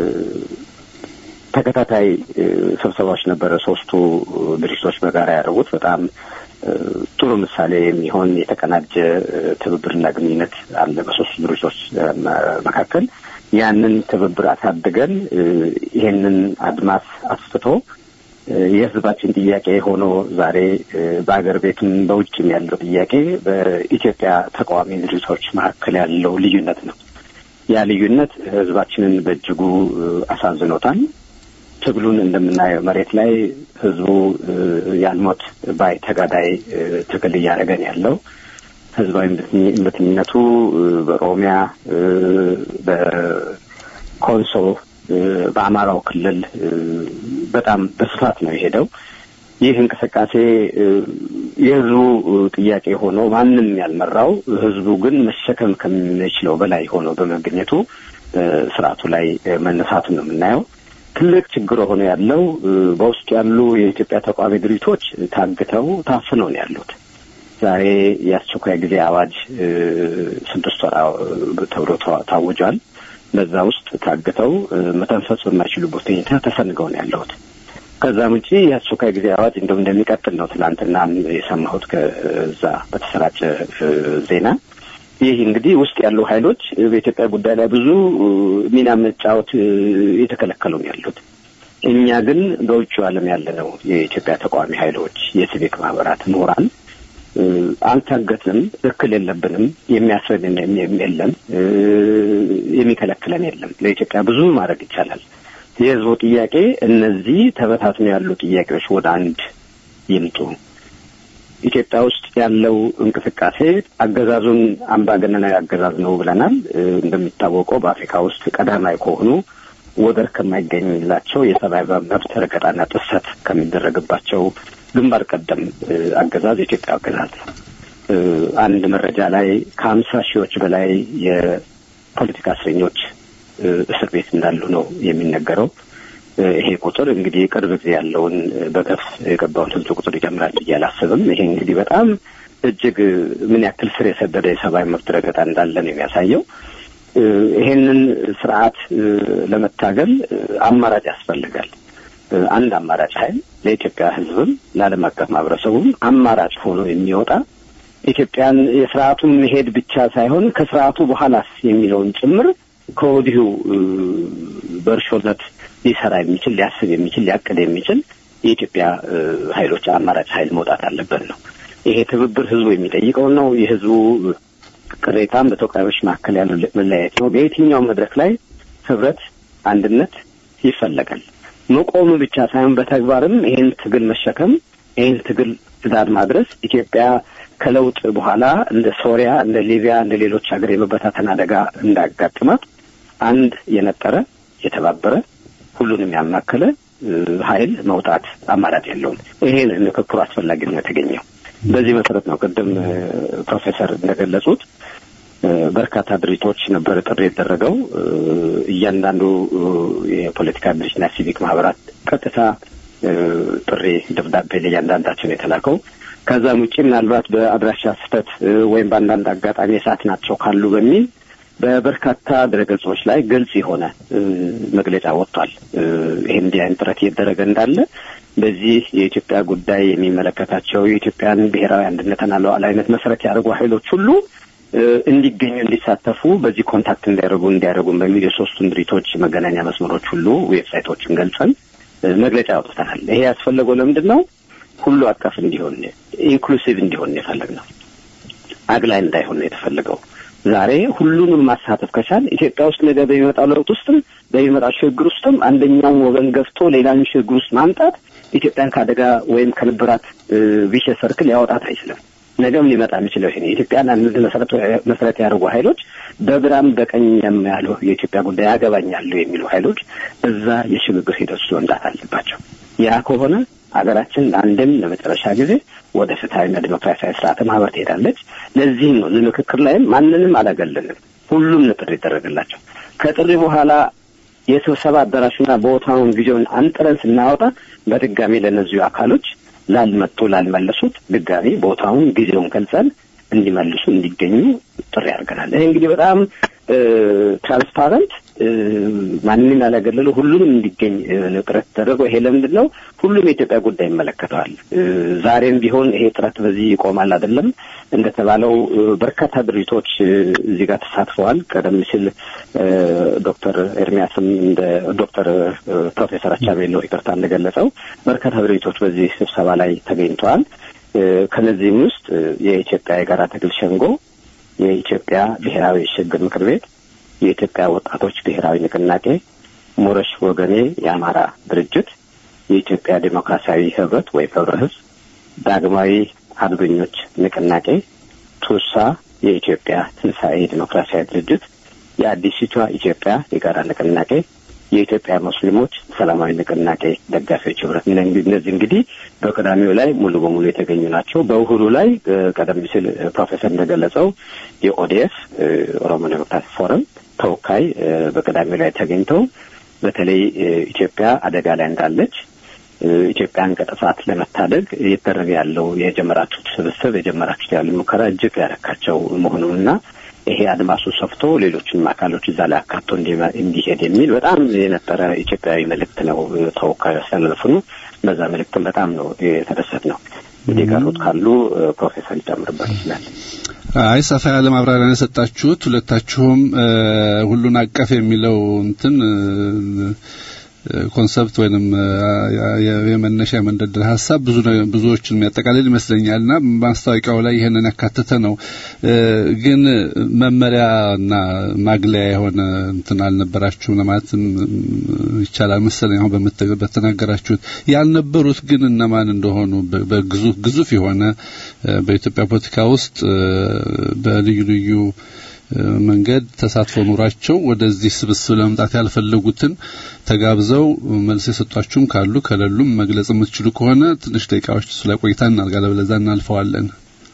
G: ተከታታይ ስብሰባዎች ነበረ ሶስቱ ድርጅቶች በጋራ ያደረጉት በጣም ጥሩ ምሳሌ የሚሆን የተቀናጀ ትብብርና ግንኙነት አለ በሶስቱ ድርጅቶች መካከል። ያንን ትብብር አሳድገን ይሄንን አድማስ አስፍቶ የሕዝባችን ጥያቄ ሆኖ ዛሬ በአገር ቤትም በውጭም ያለው ጥያቄ በኢትዮጵያ ተቃዋሚ ድርጅቶች መካከል ያለው ልዩነት ነው። ያ ልዩነት ሕዝባችንን በእጅጉ አሳዝኖታል። ትግሉን እንደምናየው መሬት ላይ ህዝቡ ያልሞት ባይ ተጋዳይ ትግል እያደረገን ያለው ህዝባዊ እምቢተኝነቱ በኦሮሚያ፣ በኮንሶ፣ በአማራው ክልል በጣም በስፋት ነው የሄደው። ይህ እንቅስቃሴ የህዝቡ ጥያቄ ሆኖ ማንም ያልመራው ህዝቡ ግን መሸከም ከሚችለው በላይ ሆኖ በመገኘቱ ስርዓቱ ላይ መነሳቱን ነው የምናየው። ትልቅ ችግር ሆኖ ያለው በውስጡ ያሉ የኢትዮጵያ ተቃዋሚ ድርጅቶች ታግተው ታፍነው ነው ያሉት። ዛሬ የአስቸኳይ ጊዜ አዋጅ ስድስት ወር ተብሎ ታውጇል። በዛ ውስጥ ታግተው መተንፈስ በማይችሉበት ሁኔታ ተሰንገው ነው ያለሁት። ከዛም ውጪ የአስቸኳይ ጊዜ አዋጅ እንደውም እንደሚቀጥል ነው ትናንትና የሰማሁት ከዛ በተሰራጨ ዜና። ይህ እንግዲህ ውስጥ ያሉ ኃይሎች በኢትዮጵያ ጉዳይ ላይ ብዙ ሚና መጫወት የተከለከሉ ነው ያሉት። እኛ ግን በውጭ ዓለም ያለ ነው የኢትዮጵያ ተቃዋሚ ኃይሎች፣ የሲቪክ ማህበራት፣ ምሁራን አልታገትንም፣ እክል የለብንም፣ የሚያስረድን የለም፣ የሚከለክለን የለም። ለኢትዮጵያ ብዙ ማድረግ ይቻላል። የህዝቡ ጥያቄ እነዚህ ተበታትነው ያሉ ጥያቄዎች ወደ አንድ ይምጡ። ኢትዮጵያ ውስጥ ያለው እንቅስቃሴ አገዛዙን አምባገነናዊ አገዛዝ ነው ብለናል። እንደሚታወቀው በአፍሪካ ውስጥ ቀዳማዊ ከሆኑ ወደር ከማይገኝላቸው የሰብአዊ መብት ረገጣና ጥሰት ከሚደረግባቸው ግንባር ቀደም አገዛዝ የኢትዮጵያ አገዛዝ ነው። አንድ መረጃ ላይ ከሀምሳ ሺዎች በላይ የፖለቲካ እስረኞች እስር ቤት እንዳሉ ነው የሚነገረው። ይሄ ቁጥር እንግዲህ ቅርብ ጊዜ ያለውን በገፍ የገባውን ህዝብ ቁጥር ይጨምራል ብዬ አላስብም። ይሄ እንግዲህ በጣም እጅግ ምን ያክል ስር የሰደደ የሰብአዊ መብት ረገጣ እንዳለ ነው የሚያሳየው። ይሄንን ስርዓት ለመታገል አማራጭ ያስፈልጋል። አንድ አማራጭ ኃይል ለኢትዮጵያ ህዝብም ለዓለም አቀፍ ማህበረሰቡም አማራጭ ሆኖ የሚወጣ ኢትዮጵያን የስርዓቱን መሄድ ብቻ ሳይሆን ከስርዓቱ በኋላስ የሚለውን ጭምር ከወዲሁ በእርሾነት ሊሰራ የሚችል ሊያስብ የሚችል ሊያቅድ የሚችል የኢትዮጵያ ኃይሎች አማራጭ ኃይል መውጣት አለበት ነው። ይሄ ትብብር ህዝቡ የሚጠይቀው ነው። የህዝቡ ቅሬታም በተወካዮች መካከል ያለው መለያየት ነው። በየትኛው መድረክ ላይ ህብረት፣ አንድነት ይፈለጋል። መቆሙ ብቻ ሳይሆን በተግባርም ይህን ትግል መሸከም ይህን ትግል ትዳር ማድረስ ኢትዮጵያ ከለውጥ በኋላ እንደ ሶሪያ፣ እንደ ሊቢያ፣ እንደ ሌሎች ሀገር የመበታተን አደጋ እንዳያጋጥማት አንድ የነጠረ የተባበረ ሁሉንም ያማከለ ኃይል መውጣት አማራጭ የለውም። ይሄ ምክክሩ አስፈላጊ ነው የተገኘው። በዚህ መሰረት ነው ቅድም ፕሮፌሰር እንደገለጹት በርካታ ድርጅቶች ነበር ጥሪ የተደረገው። እያንዳንዱ የፖለቲካ ድርጅትና ሲቪክ ማህበራት ቀጥታ ጥሪ ደብዳቤ ለእያንዳንዳቸው ነው የተላከው። ከዛም ውጭ ምናልባት በአድራሻ ስህተት ወይም በአንዳንድ አጋጣሚ የሰዓት ናቸው ካሉ በሚል በበርካታ ድረገጾች ላይ ግልጽ የሆነ መግለጫ ወጥቷል። ይህ እንዲህ አይነት ጥረት እየተደረገ እንዳለ በዚህ የኢትዮጵያ ጉዳይ የሚመለከታቸው የኢትዮጵያን ብሔራዊ አንድነትና ሉዓላዊነት መሰረት ያደርጉ ኃይሎች ሁሉ እንዲገኙ እንዲሳተፉ በዚህ ኮንታክት እንዲያደርጉ እንዲያደርጉም በሚል የሶስቱን ድርጅቶች መገናኛ መስመሮች ሁሉ ዌብሳይቶችን ገልጸን መግለጫ ያውጥተናል። ይሄ ያስፈለገው ለምንድን ነው? ሁሉ አቀፍ እንዲሆን ኢንክሉሲቭ እንዲሆን የፈለግ ነው። አግላይ እንዳይሆን ነው የተፈለገው። ዛሬ ሁሉንም ማሳተፍ ከቻል ኢትዮጵያ ውስጥ ነገ በሚመጣው ለውጥ ውስጥም በሚመጣው ሽግግር ውስጥም አንደኛውን ወገን ገፍቶ ሌላውን ሽግግር ውስጥ ማምጣት ኢትዮጵያን ከአደጋ ወይም ከነበራት ቪሸስ ሰርክል ያወጣት አይችልም። ነገም ሊመጣ የሚችለው ይሄ የኢትዮጵያን አንድ መሰረት ያደርጉ ኃይሎች በግራም በቀኝ ያሉ የኢትዮጵያ ጉዳይ ያገባኛሉ የሚሉ ኃይሎች እዛ የሽግግር ሂደት ውስጥ መምጣት አለባቸው። ያ ከሆነ ሀገራችን ለአንድም ለመጨረሻ ጊዜ ወደ ፍትሐዊና ዲሞክራሲያዊ ስርዓተ ማህበር ትሄዳለች። ለዚህም ነው እዚህ ምክክር ላይም ማንንም አላገለንም። ሁሉም ነው ጥሪ ይደረግላቸው። ከጥሪ በኋላ የስብሰባ አዳራሹና ቦታውን ጊዜውን አንጥረን ስናወጣ በድጋሚ ለእነዚሁ አካሎች ላልመጡ ላልመለሱት ድጋሚ ቦታውን ጊዜውን ገልጸን እንዲመልሱ እንዲገኙ ጥሪ አድርገናል። ይሄ እንግዲህ በጣም ትራንስፓረንት ማንንም ያላገለሉ ሁሉንም እንዲገኝ ጥረት ተደረገው። ይሄ ለምንድን ነው? ሁሉም የኢትዮጵያ ጉዳይ ይመለከተዋል። ዛሬም ቢሆን ይሄ ጥረት በዚህ ይቆማል አይደለም። እንደተባለው በርካታ ድርጅቶች እዚህ ጋር ተሳትፈዋል። ቀደም ሲል ዶክተር ኤርሚያስም እንደ ዶክተር ፕሮፌሰር አቻቤሎ ይቅርታ እንደገለጸው በርካታ ድርጅቶች በዚህ ስብሰባ ላይ ተገኝተዋል። ከነዚህም ውስጥ የኢትዮጵያ የጋራ ትግል ሸንጎ፣ የኢትዮጵያ ብሔራዊ ሽግግር ምክር ቤት የኢትዮጵያ ወጣቶች ብሔራዊ ንቅናቄ፣ ሞረሽ ወገኔ የአማራ ድርጅት፣ የኢትዮጵያ ዴሞክራሲያዊ ህብረት ወይም ህብረ ህዝብ፣ ዳግማዊ አርበኞች ንቅናቄ፣ ቱሳ የኢትዮጵያ ትንሣኤ ዴሞክራሲያዊ ድርጅት፣ የአዲሲቷ ኢትዮጵያ የጋራ ንቅናቄ፣ የኢትዮጵያ ሙስሊሞች ሰላማዊ ንቅናቄ ደጋፊዎች ህብረት። እነዚህ እንግዲህ በቅዳሜው ላይ ሙሉ በሙሉ የተገኙ ናቸው። በእሁዱ ላይ ቀደም ሲል ፕሮፌሰር እንደገለጸው የኦዲኤፍ ኦሮሞ ዴሞክራቲክ ፎረም ተወካይ በቅዳሜው ላይ ተገኝተው በተለይ ኢትዮጵያ አደጋ ላይ እንዳለች ኢትዮጵያን ከጥፋት ለመታደግ እየተደረገ ያለው የጀመራችሁት ስብስብ የጀመራችሁት ያሉ ሙከራ እጅግ ያረካቸው መሆኑንና ይሄ አድማሱ ሰፍቶ ሌሎችንም አካሎች እዛ ላይ አካቶ እንዲሄድ የሚል በጣም የነበረ ኢትዮጵያዊ መልእክት ነው ተወካዩ ያስተላለፉን። በዛ መልእክትም በጣም ነው የተደሰት ነው። እንግዲህ የቀሩት ካሉ ፕሮፌሰር ሊጨምርበት ይችላል።
E: አይ ሰፋ ያለ ማብራሪያ ነው የሰጣችሁት። ሁለታችሁም ሁሉን አቀፍ የሚለው እንትን ኮንሰፕት ወይንም የመነሻ የመንደርደር ሀሳብ ብዙ ብዙዎችን የሚያጠቃልል ይመስለኛልና ማስታወቂያው ላይ ይህንን ያካተተ ነው። ግን መመሪያና ማግለያ የሆነ እንትን አልነበራችሁም ለማለትም ይቻላል መሰለኝ። አሁን በተናገራችሁት ያልነበሩት ግን እነማን እንደሆኑ በግዙፍ ግዙፍ የሆነ በኢትዮጵያ ፖለቲካ ውስጥ በልዩ ልዩ መንገድ ተሳትፎ ኑሯቸው ወደዚህ ስብስብ ለመምጣት ያልፈለጉትን ተጋብዘው መልስ የሰጧችሁም ካሉ ከሌሉም መግለጽ የምትችሉ ከሆነ ትንሽ ደቂቃዎች እሱ ላይ ቆይታ እናድርጋለን፣ በለዛ እናልፈዋለን።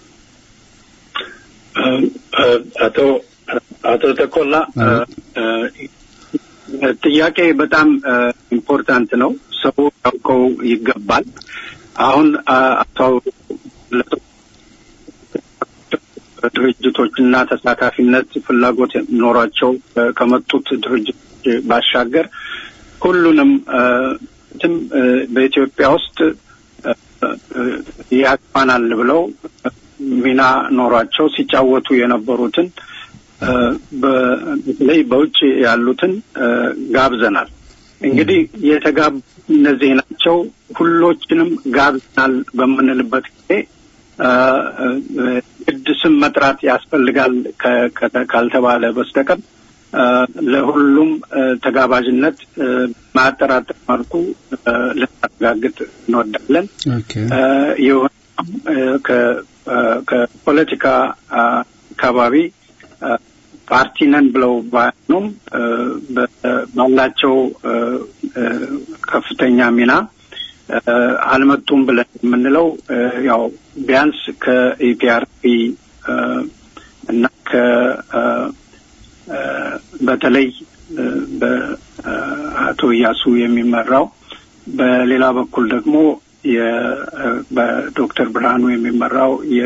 F: አቶ አቶ ተኮላ ጥያቄ በጣም ኢምፖርታንት ነው። ሰው ያውቀው ይገባል። አሁን አቶ ድርጅቶችና ተሳታፊነት ፍላጎት ኖሯቸው ከመጡት ድርጅቶች ባሻገር ሁሉንም ትም በኢትዮጵያ ውስጥ ያቅማናል ብለው ሚና ኖሯቸው ሲጫወቱ የነበሩትን በተለይ በውጭ ያሉትን ጋብዘናል። እንግዲህ የተጋቡ እነዚህ ናቸው። ሁሎችንም ጋብዘናል በምንልበት ጊዜ ግድ ስም መጥራት ያስፈልጋል ካልተባለ በስተቀር ለሁሉም ተጋባዥነት ማጠራጠር መልኩ ልናረጋግጥ እንወዳለን። የሆነ ከፖለቲካ አካባቢ ፓርቲ ነን ብለው ባያኑም ባላቸው ከፍተኛ ሚና አልመጡም ብለን የምንለው ያው ቢያንስ ከኢፒአርፒ እና ከ በተለይ በአቶ እያሱ የሚመራው በሌላ በኩል ደግሞ በዶክተር ብርሃኑ የሚመራው የ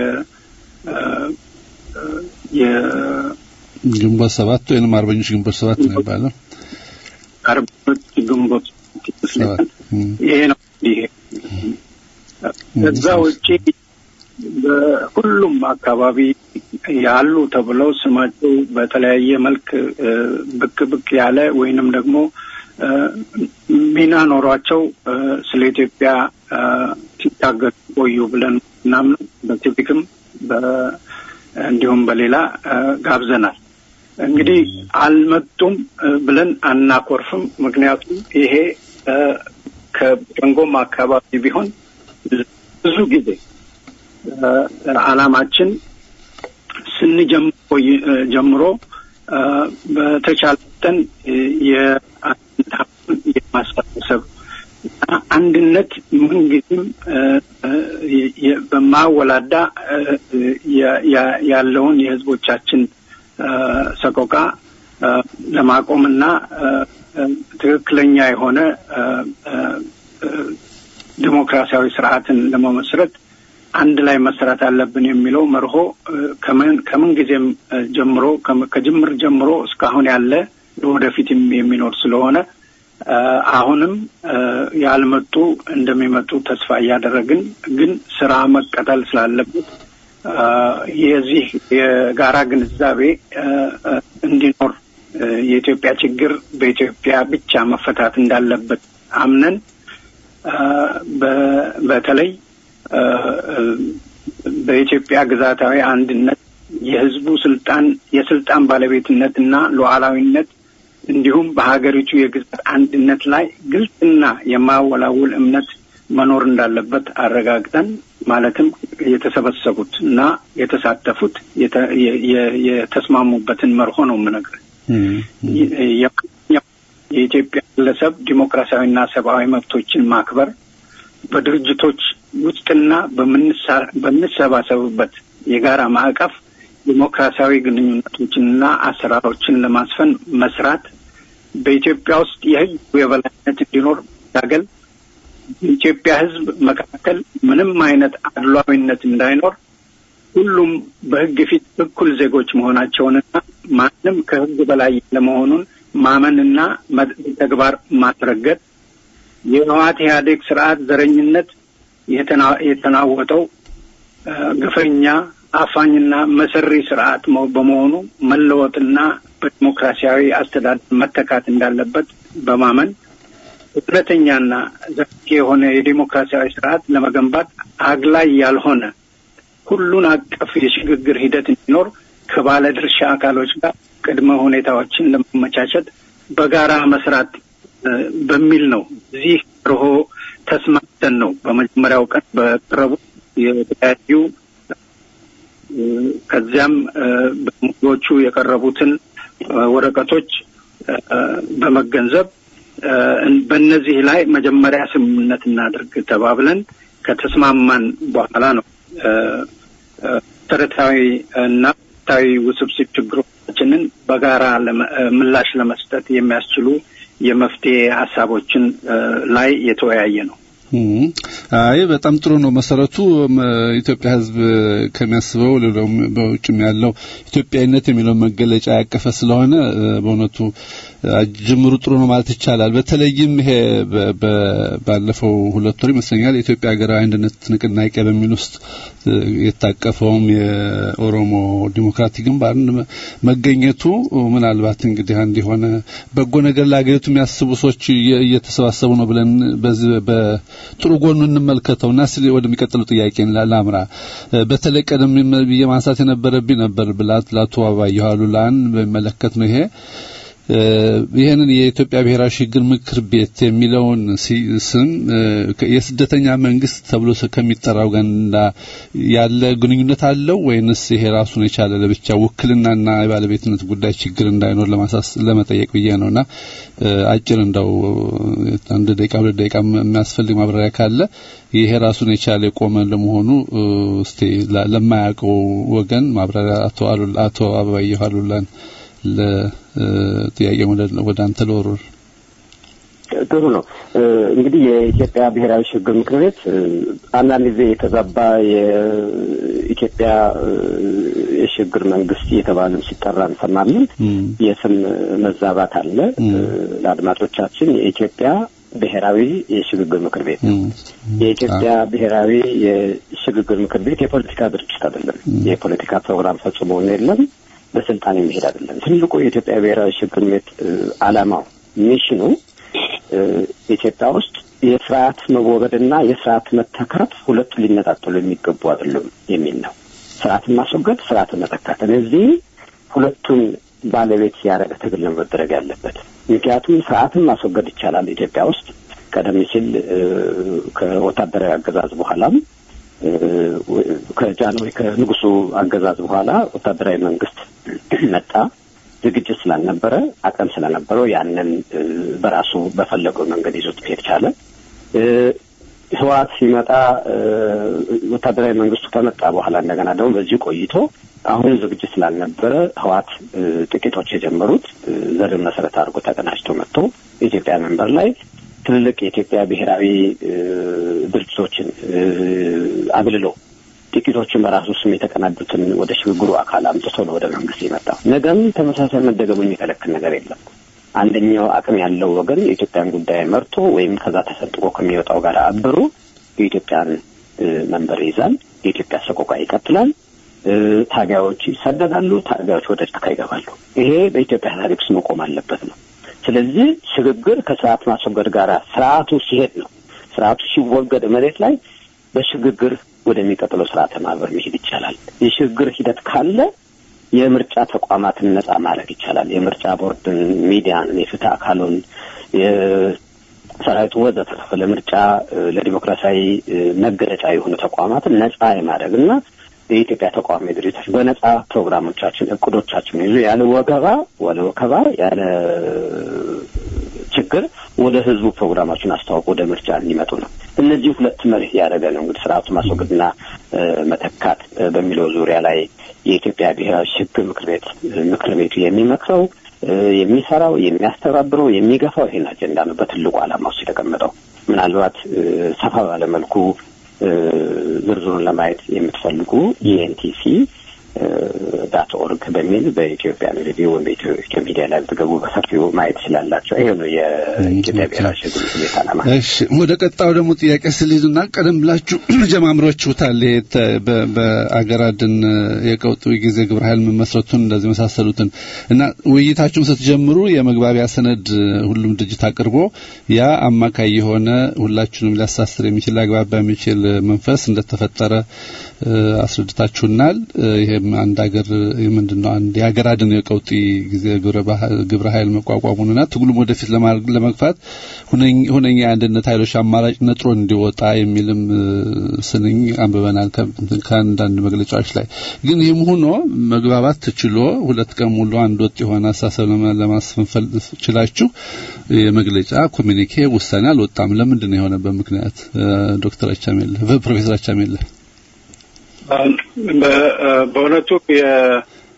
E: ግንቦት ሰባት ወይም አርበኞች ግንቦት ሰባት ነው የሚባለው።
F: አርበኞች ግንቦት ይመስለኛል። ይሄ ነው ይሄ ከዛ ውጪ በሁሉም አካባቢ ያሉ ተብለው ስማቸው በተለያየ መልክ ብቅ ብቅ ያለ ወይንም ደግሞ ሚና ኖሯቸው ስለ ኢትዮጵያ ሲታገሉ ቆዩ ብለን ምናምን በሲቪክም እንዲሁም በሌላ ጋብዘናል። እንግዲህ አልመጡም ብለን አናኮርፍም። ምክንያቱም ይሄ ከሸንጎም አካባቢ ቢሆን ብዙ ጊዜ አላማችን ስንጀምሮ ጀምሮ በተቻለ መጠን የማሰባሰብ አንድነት ምንጊዜም በማወላዳ ያለውን የሕዝቦቻችን ሰቆቃ ለማቆምና ትክክለኛ የሆነ ዲሞክራሲያዊ ስርዓትን ለመመስረት አንድ ላይ መስራት አለብን የሚለው መርሆ ከምን ጊዜም ጀምሮ ከጅምር ጀምሮ እስካሁን ያለ ለወደፊትም የሚኖር ስለሆነ አሁንም ያልመጡ እንደሚመጡ ተስፋ እያደረግን ግን ስራ መቀጠል ስላለበት የዚህ የጋራ ግንዛቤ እንዲኖር የኢትዮጵያ ችግር በኢትዮጵያ ብቻ መፈታት እንዳለበት አምነን በተለይ በኢትዮጵያ ግዛታዊ አንድነት የህዝቡ ስልጣን የስልጣን ባለቤትነት እና ሉዓላዊነት እንዲሁም በሀገሪቱ የግዛት አንድነት ላይ ግልጽና የማወላውል እምነት መኖር እንዳለበት አረጋግጠን ማለትም የተሰበሰቡት እና የተሳተፉት የተስማሙበትን መርሆ ነው የምነግርህ። የኢትዮጵያ ግለሰብ ዲሞክራሲያዊና ሰብአዊ መብቶችን ማክበር በድርጅቶች ውስጥና በምንሰባሰብበት የጋራ ማዕቀፍ ዲሞክራሲያዊ ግንኙነቶችንና አሰራሮችን ለማስፈን መስራት፣ በኢትዮጵያ ውስጥ የህግ የበላይነት እንዲኖር ታገል፣ በኢትዮጵያ ህዝብ መካከል ምንም አይነት አድሏዊነት እንዳይኖር ሁሉም በሕግ ፊት እኩል ዜጎች መሆናቸውንና ማንም ከሕግ በላይ ለመሆኑን ማመንና ተግባር ማስረገጥ የህወሓት ኢህአዴግ ስርዓት ዘረኝነት የተናወጠው ግፈኛ አፋኝና መሰሪ ስርዓት በመሆኑ መለወጥና በዲሞክራሲያዊ አስተዳደር መተካት እንዳለበት በማመን እውነተኛና ዘላቂ የሆነ የዲሞክራሲያዊ ስርዓት ለመገንባት አግላይ ያልሆነ ሁሉን አቀፍ የሽግግር ሂደት እንዲኖር ከባለድርሻ አካሎች ጋር ቅድመ ሁኔታዎችን ለማመቻቸት በጋራ መስራት በሚል ነው። እዚህ ርሆ ተስማምተን ነው በመጀመሪያው ቀን በቀረቡ የተለያዩ ከዚያም በሙዎቹ የቀረቡትን ወረቀቶች በመገንዘብ በእነዚህ ላይ መጀመሪያ ስምምነት እናድርግ ተባብለን ከተስማማን በኋላ ነው መሰረታዊ እና ወቅታዊ ውስብስብ ችግሮቻችንን በጋራ ምላሽ ለመስጠት የሚያስችሉ የመፍትሄ ሀሳቦችን ላይ የተወያየ ነው።
E: አይ በጣም ጥሩ ነው። መሰረቱ ኢትዮጵያ ሕዝብ ከሚያስበው በውጭም ያለው ኢትዮጵያዊነት የሚለው መገለጫ ያቀፈ ስለሆነ በእውነቱ ጅምሩ ጥሩ ነው ማለት ይቻላል። በተለይም ይሄ ባለፈው ሁለት ወር ይመስለኛል የኢትዮጵያ ሀገራዊ አንድነት ንቅናቄ በሚል ውስጥ የታቀፈውም የኦሮሞ ዲሞክራቲክ ግንባር መገኘቱ ምናልባት እንግዲህ አንድ የሆነ በጎ ነገር ለሀገሪቱ የሚያስቡ ሰዎች እየተሰባሰቡ ነው ብለን በዚህ ጥሩ ጎኑ እንመልከተው እና ስለ ወደሚቀጥለው ጥያቄ ላምራ። በተለይ ቀደም ብዬ ማንሳት የነበረብኝ ነበር ብላት ላቶ አባየሁ አሉላን በሚመለከት ነው ይሄ ይህንን የኢትዮጵያ ብሔራዊ ሽግግር ምክር ቤት የሚለውን ስም የስደተኛ መንግስት ተብሎ ከሚጠራው ጋር ያለ ግንኙነት አለው ወይንስ ይሄ ራሱን የቻለ ለብቻ ውክልናና የባለቤትነት ጉዳይ ችግር እንዳይኖር ለማሳስ ለመጠየቅ ብዬ ነውና አጭር እንደው አንድ ደቂቃ ሁለት ደቂቃ የሚያስፈልግ ማብራሪያ ካለ ይሄ ራሱን የቻለ የቆመ ለመሆኑ እስቲ ለማያውቀው ወገን ማብራሪያ አቶ አቶ አበባየሁ አሉላን ለጥያቄ ወደ አንተ ልወርወር።
G: ጥሩ ነው። እንግዲህ የኢትዮጵያ ብሔራዊ ሽግግር ምክር ቤት አንዳንድ ጊዜ የተዛባ የኢትዮጵያ የሽግግር መንግስት እየተባለም ሲጠራ እንሰማለን። የስም መዛባት አለ። ለአድማጮቻችን የኢትዮጵያ ብሔራዊ የሽግግር ምክር ቤት ነው። የኢትዮጵያ ብሔራዊ የሽግግር ምክር ቤት የፖለቲካ ድርጅት አይደለም። የፖለቲካ ፕሮግራም ፈጽሞ የለም። በስልጣን የሚሄድ አይደለም። ትልቁ የኢትዮጵያ ብሔራዊ ሽግግር ቤት ዓላማው ሚሽኑ ኢትዮጵያ ውስጥ የስርዓት መወገድና የስርዓት መተካት ሁለቱ ሊነጣጠሉ የሚገቡ አይደሉም የሚል ነው። ስርዓትን ማስወገድ፣ ስርዓትን መተካት፣ እነዚህ ሁለቱን ባለቤት ያደረገ ትግል ነው መደረግ ያለበት። ምክንያቱም ስርዓትን ማስወገድ ይቻላል ኢትዮጵያ ውስጥ ቀደም ሲል ከወታደራዊ አገዛዝ በኋላም ከጃንሆይ ከንጉሱ አገዛዝ በኋላ ወታደራዊ መንግስት መጣ። ዝግጅት ስላልነበረ አቅም ስለነበረው ያንን በራሱ በፈለገው መንገድ ይዞት መሄድ ቻለ። ህወሓት ሲመጣ ወታደራዊ መንግስቱ ከመጣ በኋላ እንደገና ደግሞ በዚህ ቆይቶ አሁንም ዝግጅት ስላልነበረ ህወሓት ጥቂቶች የጀመሩት ዘርን መሰረት አድርጎ ተቀናጅቶ መጥቶ ኢትዮጵያ መንበር ላይ ትልልቅ የኢትዮጵያ ብሔራዊ ድርጅቶችን አግልሎ ጥቂቶችን በራሱ ስም የተቀናጁትን ወደ ሽግግሩ አካል አምጥቶ ነው ወደ መንግስት የመጣው። ነገም ተመሳሳይ መደገሙን የሚከለክል ነገር የለም። አንደኛው አቅም ያለው ወገን የኢትዮጵያን ጉዳይ መርቶ ወይም ከዛ ተሰንጥቆ ከሚወጣው ጋር አብሮ የኢትዮጵያን መንበር ይይዛል። የኢትዮጵያ ሰቆቃ ይቀጥላል። ታጋዮች ይሰደዳሉ። ታጋዮች ወደ ጫካ ይገባሉ። ይሄ በኢትዮጵያ ታሪክ ውስጥ መቆም አለበት ነው። ስለዚህ ሽግግር ከስርዓት ማስወገድ ጋር ስርዓቱ ሲሄድ ነው። ስርዓቱ ሲወገድ መሬት ላይ በሽግግር ወደሚቀጥለው ስርዓተ ማህበር መሄድ ይቻላል። የሽግግር ሂደት ካለ የምርጫ ተቋማትን ነጻ ማድረግ ይቻላል። የምርጫ ቦርድን፣ ሚዲያን፣ የፍትህ አካሉን፣ ሰራዊቱ ወዘተረፈ ለምርጫ ለዲሞክራሲያዊ መገለጫ የሆኑ ተቋማትን ነጻ የማድረግ እና የኢትዮጵያ ተቃዋሚ ድርጅቶች በነጻ ፕሮግራሞቻችን እቅዶቻችን ይዞ ያለ ወገባ ወለ ወከባ ያለ ችግር ወደ ህዝቡ ፕሮግራማችን አስተዋውቆ ወደ ምርጫ እንዲመጡ ነው። እነዚህ ሁለት መርህ ያደረገ ነው እንግዲህ ስርዓቱ ማስወገድና መተካት በሚለው ዙሪያ ላይ የኢትዮጵያ ብሔራዊ ሽግግር ምክር ቤት ምክር ቤቱ የሚመክረው የሚሰራው የሚያስተባብረው የሚገፋው ይሄን አጀንዳ ነው በትልቁ ዓላማ ውስጥ የተቀመጠው። ምናልባት ሰፋ ባለ መልኩ ዝርዝሩን ለማየት የምትፈልጉ ኢኤንቲሲ ዳት ኦርግ በሚል በኢትዮጵያ ሬዲዮ ወይም በኢትዮ ሚዲያ ላይ ብትገቡ በሰፊው ማየት ትችላላቸው። ይሄ ነው የኢትዮጵያ ብሔራዊ ሽግግር ምክር ቤት ዓላማ።
E: እሺ ወደ ቀጣዩ ደግሞ ጥያቄ ስልይዙና ቀደም ብላችሁ ጀማምሮችሁታል። ይሄ ተ- በ- በአገር አድን የቀውጡ ጊዜ ግብረ ኃይል መመስረቱን እንደዚህ መሳሰሉትን እና ውይይታችሁን ስትጀምሩ የመግባቢያ ሰነድ ሁሉም ድርጅት አቅርቦ ያ አማካይ የሆነ ሁላችሁንም ሊያሳስር የሚችል ሊያግባባ የሚችል መንፈስ እንደተፈጠረ እ፣ አስረድታችሁናል። እ፣ ይሄም አንድ ሀገር ምንድን ነው አንድ የሀገር አድን የቀውጢ ጊዜ ግብረ ባህ- ግብረ ኃይል መቋቋሙንና ትግሉም ወደፊት ለማ- ለመግፋት ሁነኝ- ሁነኛ የአንድነት ኃይሎች አማራጭ ነጥሮ እንዲወጣ የሚልም እ፣ ስንኝ አንብበናል ከ- ከአንዳንድ መግለጫዎች ላይ። ግን ይህም ሆኖ መግባባት ትችሎ ሁለት ቀን ሙሉ አንድ ወጥ የሆነ አሳሰብ ለማ- ለማስፈንፈል ችላችሁ የመግለጫ ኮሚኒኬ ውሳኔ አልወጣም። ለምንድን ነው የሆነበት ምክንያት? እ፣ ዶክተር አቻሜለ ፕሮፌሰር አቻሜለ
F: በ- በእውነቱ የ-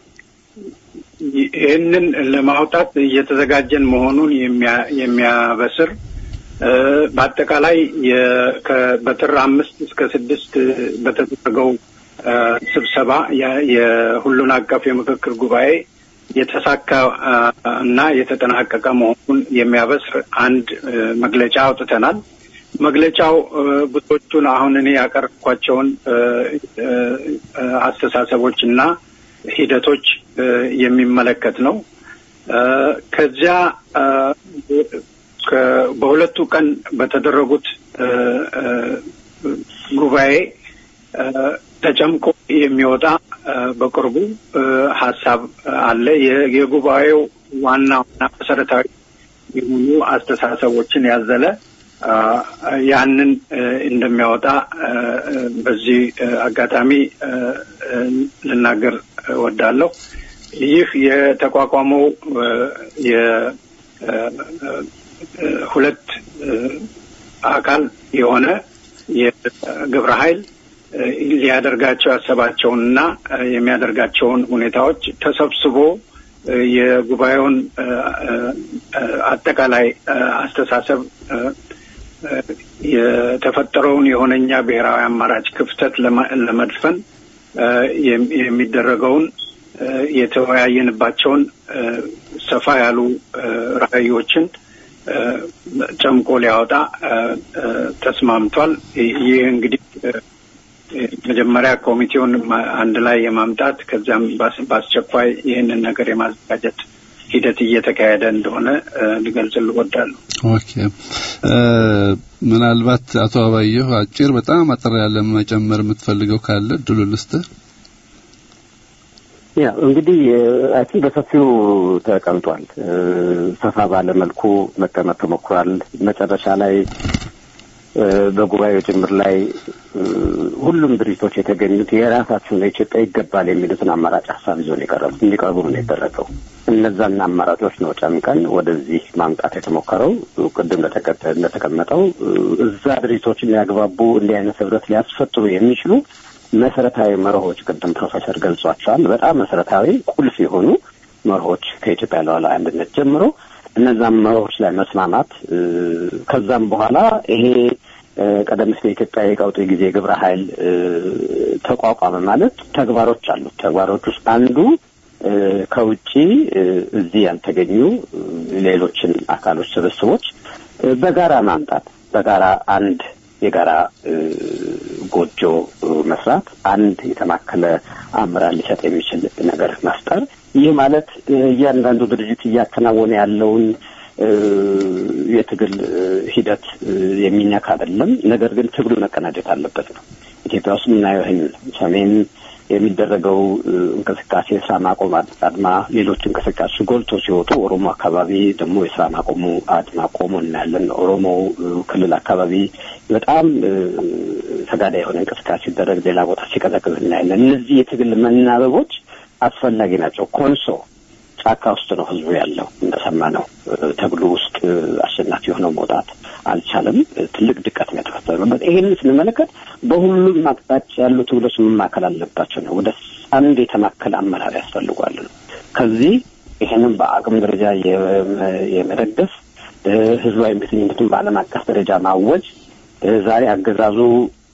F: ይህንን ለማውጣት እየተዘጋጀን መሆኑን የሚያ- የሚያበስር እ፣ በአጠቃላይ የ- ከ- በጥር አምስት እስከ ስድስት በተደረገው እ፣ ስብሰባ የ- የሁሉን አቀፍ የምክክር ጉባኤ የተሳካ እ፣ እና የተጠናቀቀ መሆኑን የሚያበስር አንድ እ፣ መግለጫ አውጥተናል። መግለጫው እ፣ ብዙዎቹን አሁን እኔ ያቀረብኳቸውን እ፣ እ፣ እ፣ አስተሳሰቦች እና ሂደቶች እ፣ የሚመለከት ነው። እ፣ ከዚያ እ፣ ከ- በሁለቱ ቀን በተደረጉት እ፣ እ፣ ጉባኤ እ፣ ተጨምቆ የሚወጣ እ፣ በቅርቡ እ፣ ሀሳብ አለ። የ- የጉባኤው ዋና ዋና መሰረታዊ የሆኑ አስተሳሰቦችን ያዘለ አ፣ ያንን እ፣ እንደሚያወጣ እ፣ እ፣ በዚህ እ፣ አጋጣሚ እ፣ እ፣ ልናገር እወዳለሁ። ይህ የተቋቋመው እ፣ የ እ፣ እ፣ ሁለት እ፣ አካል የሆነ የግብረ ኃይል እ፣ ሊያደርጋቸው ያሰባቸውንና እ፣ የሚያደርጋቸውን ሁኔታዎች ተሰብስቦ እ፣ የጉባኤውን እ፣ እ፣ እ፣ አጠቃላይ እ፣ አስተሳሰብ እ፣ እ፣ የተፈጠረውን የሆነኛ ብሔራዊ አማራጭ ክፍተት ለማ- ለመድፈን እ፣ የም- የሚደረገውን እ፣ የተወያየንባቸውን እ፣ ሰፋ ያሉ እ፣ ራዕዮችን እ፣ ጨምቆ ሊያወጣ እ፣ እ፣ ተስማምቷል። ይህ እንግዲህ እ፣ መጀመሪያ ኮሚቴውን ማ- አንድ ላይ የማምጣት ከዚያም ባስ- በአስቸኳይ ይህንን ነገር የማዘጋጀት ሂደት እየተካሄደ እንደሆነ እ፣ ልገልጽልህ እወዳለሁ።
E: ኦኬ እ፣ ምናልባት አቶ አባየሁ አጭር በጣም አጠር ያለ መጨመር የምትፈልገው ካለ እድሉ ልስጥህ።
G: ያ እንግዲህ አይ ቲንክ በሰፊው ተቀምጧል። እ፣ ሰፋ ባለ መልኩ መቀመጥ ተሞክሯል። መጨረሻ ላይ እ፣ በጉባኤው ጭምር ላይ እ፣ ሁሉም ድርጅቶች የተገኙት የራሳቸውን ለኢትዮጵያ ይገባል የሚሉትን አማራጭ ሀሳብ ይዞ ነው የቀረቡት እንዲቀርቡ ነው የተደረገው። እነዛን አማራጮች ነው ጨምቀን ወደዚህ ማምጣት የተሞከረው። ቅድም እንደተቀጠ- እንደተቀመጠው እ፣ እዛ ድርጅቶችን ሊያግባቡ እንዲህ አይነት ህብረት ሊያስፈጥሩ የሚችሉ መሰረታዊ መርሆች ቅድም ፕሮፌሰር ገልጿቸዋል። በጣም መሰረታዊ ቁልፍ የሆኑ መርሆች ከኢትዮጵያ ሉዓላዊ አንድነት ጀምሮ እነዛም መርሆች ላይ መስማማት እ፣ ከዛም በኋላ ይሄ እ፣ ቀደም ሲል የኢትዮጵያ የቀውጢ ጊዜ ግብረ ኃይል እ፣ ተቋቋመ ማለት ተግባሮች አሉት። ተግባሮች ውስጥ አንዱ እ፣ ከውጪ እ፣ እዚህ ያልተገኙ እ፣ ሌሎችን አካሎች ስብስቦች እ፣ በጋራ ማምጣት በጋራ አንድ የጋራ እ፣ ጎጆ እ፣ መስራት አንድ የተማከለ አመራር ሊሰጥ የሚችል ነገር መፍጠር። ይህ ማለት እ፣ እያንዳንዱ ድርጅት እያከናወነ ያለውን እ፣ የትግል እ፣ ሂደት እ፣ የሚነካ አይደለም። ነገር ግን ትግሉ መቀናጀት አለበት ነው። ኢትዮጵያ ውስጥ የምናየው ይህን ነው። ሰሜን የሚደረገው እ፣ እንቅስቃሴ የስራ ማቆም አድማ፣ ሌሎች እንቅስቃሴ ጎልቶ ሲወጡ ኦሮሞ አካባቢ ደግሞ የስራ ማቆሙ አድማ ቆሞ እናያለን። ኦሮሞ እ፣ ክልል አካባቢ በጣም እ፣ ተጋዳይ የሆነ እንቅስቃሴ ሲደረግ፣ ሌላ ቦታ ሲቀዘቅዝ እናያለን። እነዚህ የትግል መናበቦች አስፈላጊ ናቸው። ኮንሶ ጫካ ውስጥ ነው ህዝቡ ያለው እንደሰማነው እ፣ ትግሉ ውስጥ እ፣ አሸናፊ ሆነው መውጣት አልቻለም። እ፣ ትልቅ ድቀት ነው የተፈጠረበት። ይህንን ስንመለከት በሁሉም አቅጣጫ ያሉ ትግሎች መማከል አለባቸው ነው። ወደ አንድ የተማከለ አመራር ያስፈልጓል ነው። ከዚህ ይህንን በአቅም ደረጃ የመ- የመደገፍ እ፣ ህዝባዊ እምቢተኝነቱን በዓለም አቀፍ ደረጃ ማወጅ እ፣ ዛሬ አገዛዙ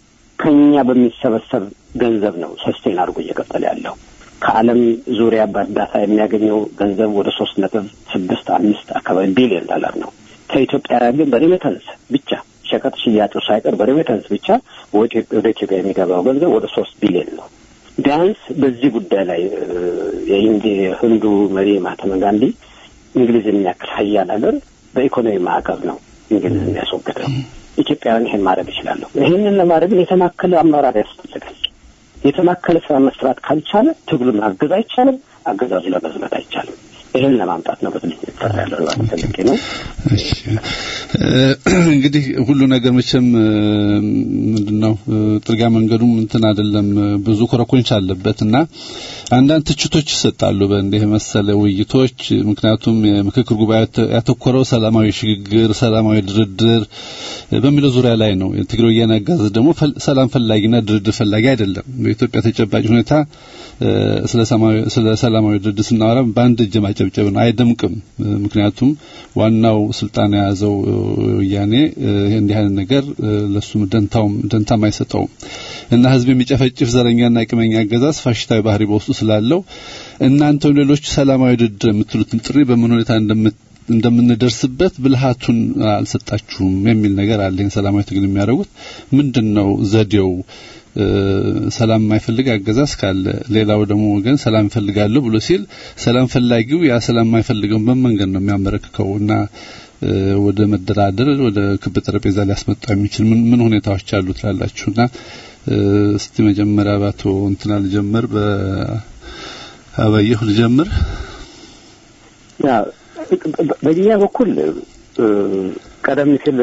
G: ከኛ በሚሰበሰብ ገንዘብ ነው ሰስቴን አድርጎ እየቀጠለ ያለው። ከዓለም ዙሪያ በእርዳታ የሚያገኘው ገንዘብ ወደ ሶስት ነጥብ ስድስት አምስት አካባቢ ቢሊዮን ዶላር ነው። ከኢትዮጵያ ግን በሬሜተንስ ብቻ ሸቀጥ ሽያጩ ሳይቀር በሬሜተንስ ብቻ ወደ ኢትዮጵያ የሚገባው ገንዘብ ወደ ሶስት ቢሊዮን ነው። ቢያንስ በዚህ ጉዳይ ላይ የህንዲ ህንዱ መሪ ማህተመ ጋንዲ እንግሊዝ የሚያክል ሀያል ሀገር በኢኮኖሚ ማዕቀብ ነው እንግሊዝ የሚያስወግደው። ኢትዮጵያውያን ይሄን ማድረግ ይችላለሁ። ይህንን ለማድረግ የተማከለ አመራር ያስፈልጋል። የተማከለ ስራ መስራት ካልቻለ ትግሉን ማገዝ አይቻልም። አገዛዙ ለመዝመት አይቻልም። ይህን ለማምጣት ነው በትልቅ የሚሰራ ያለው ማለት ፈልጌ ነው።
E: እሺ እንግዲህ ሁሉ ነገር መቼም ምንድነው ጥርጋ መንገዱም እንትን አይደለም፣ ብዙ ኮረኮንች አለበት እና አንዳንድ ትችቶች ይሰጣሉ በእንዲህ መሰለ ውይይቶች። ምክንያቱም የምክክር ጉባኤ ያተኮረው ሰላማዊ ሽግግር፣ ሰላማዊ ድርድር በሚለው ዙሪያ ላይ ነው። የትግራይ ወያነ አገዛዝ ደግሞ ሰላም ፈላጊና ድርድር ፈላጊ አይደለም። በኢትዮጵያ ተጨባጭ ሁኔታ ስለ ሰላማዊ ድርድር ስናወራ በአንድ እጅ ማጨብጨብን አይደምቅም። ምክንያቱም ዋናው ስልጣን የያዘው ወያኔ እንዲህ አይነት ነገር ለሱም ደንታውም ደንታም አይሰጠውም እና ህዝብ የሚጨፈጭፍ ዘረኛና ቅመኛ አገዛዝ ፋሽስታዊ ባህሪ በውስጡ ስላለው እናንተም ሌሎች ሰላማዊ ድርድር የምትሉትን ጥሪ በምን ሁኔታ እንደምንደርስበት ብልሃቱን አልሰጣችሁም የሚል ነገር አለ። ይህን ሰላማዊ ትግል የሚያደርጉት ምንድን ነው ዘዴው? ሰላም የማይፈልግ አገዛዝ ካለ ሌላው ደግሞ ወገን ሰላም ይፈልጋለሁ ብሎ ሲል ሰላም ፈላጊው ያ ሰላም የማይፈልገውን በመንገድ ነው የሚያመረክከው እና ወደ መደራደር ወደ ክብ ጠረጴዛ ሊያስመጣ የሚችል ምን ምን ሁኔታዎች አሉ ትላላችሁና እስቲ መጀመሪያ ባቶ እንትና ልጀምር በአበየሁ ልጀምር
G: ያ በእኛ በኩል ቀደም ሲል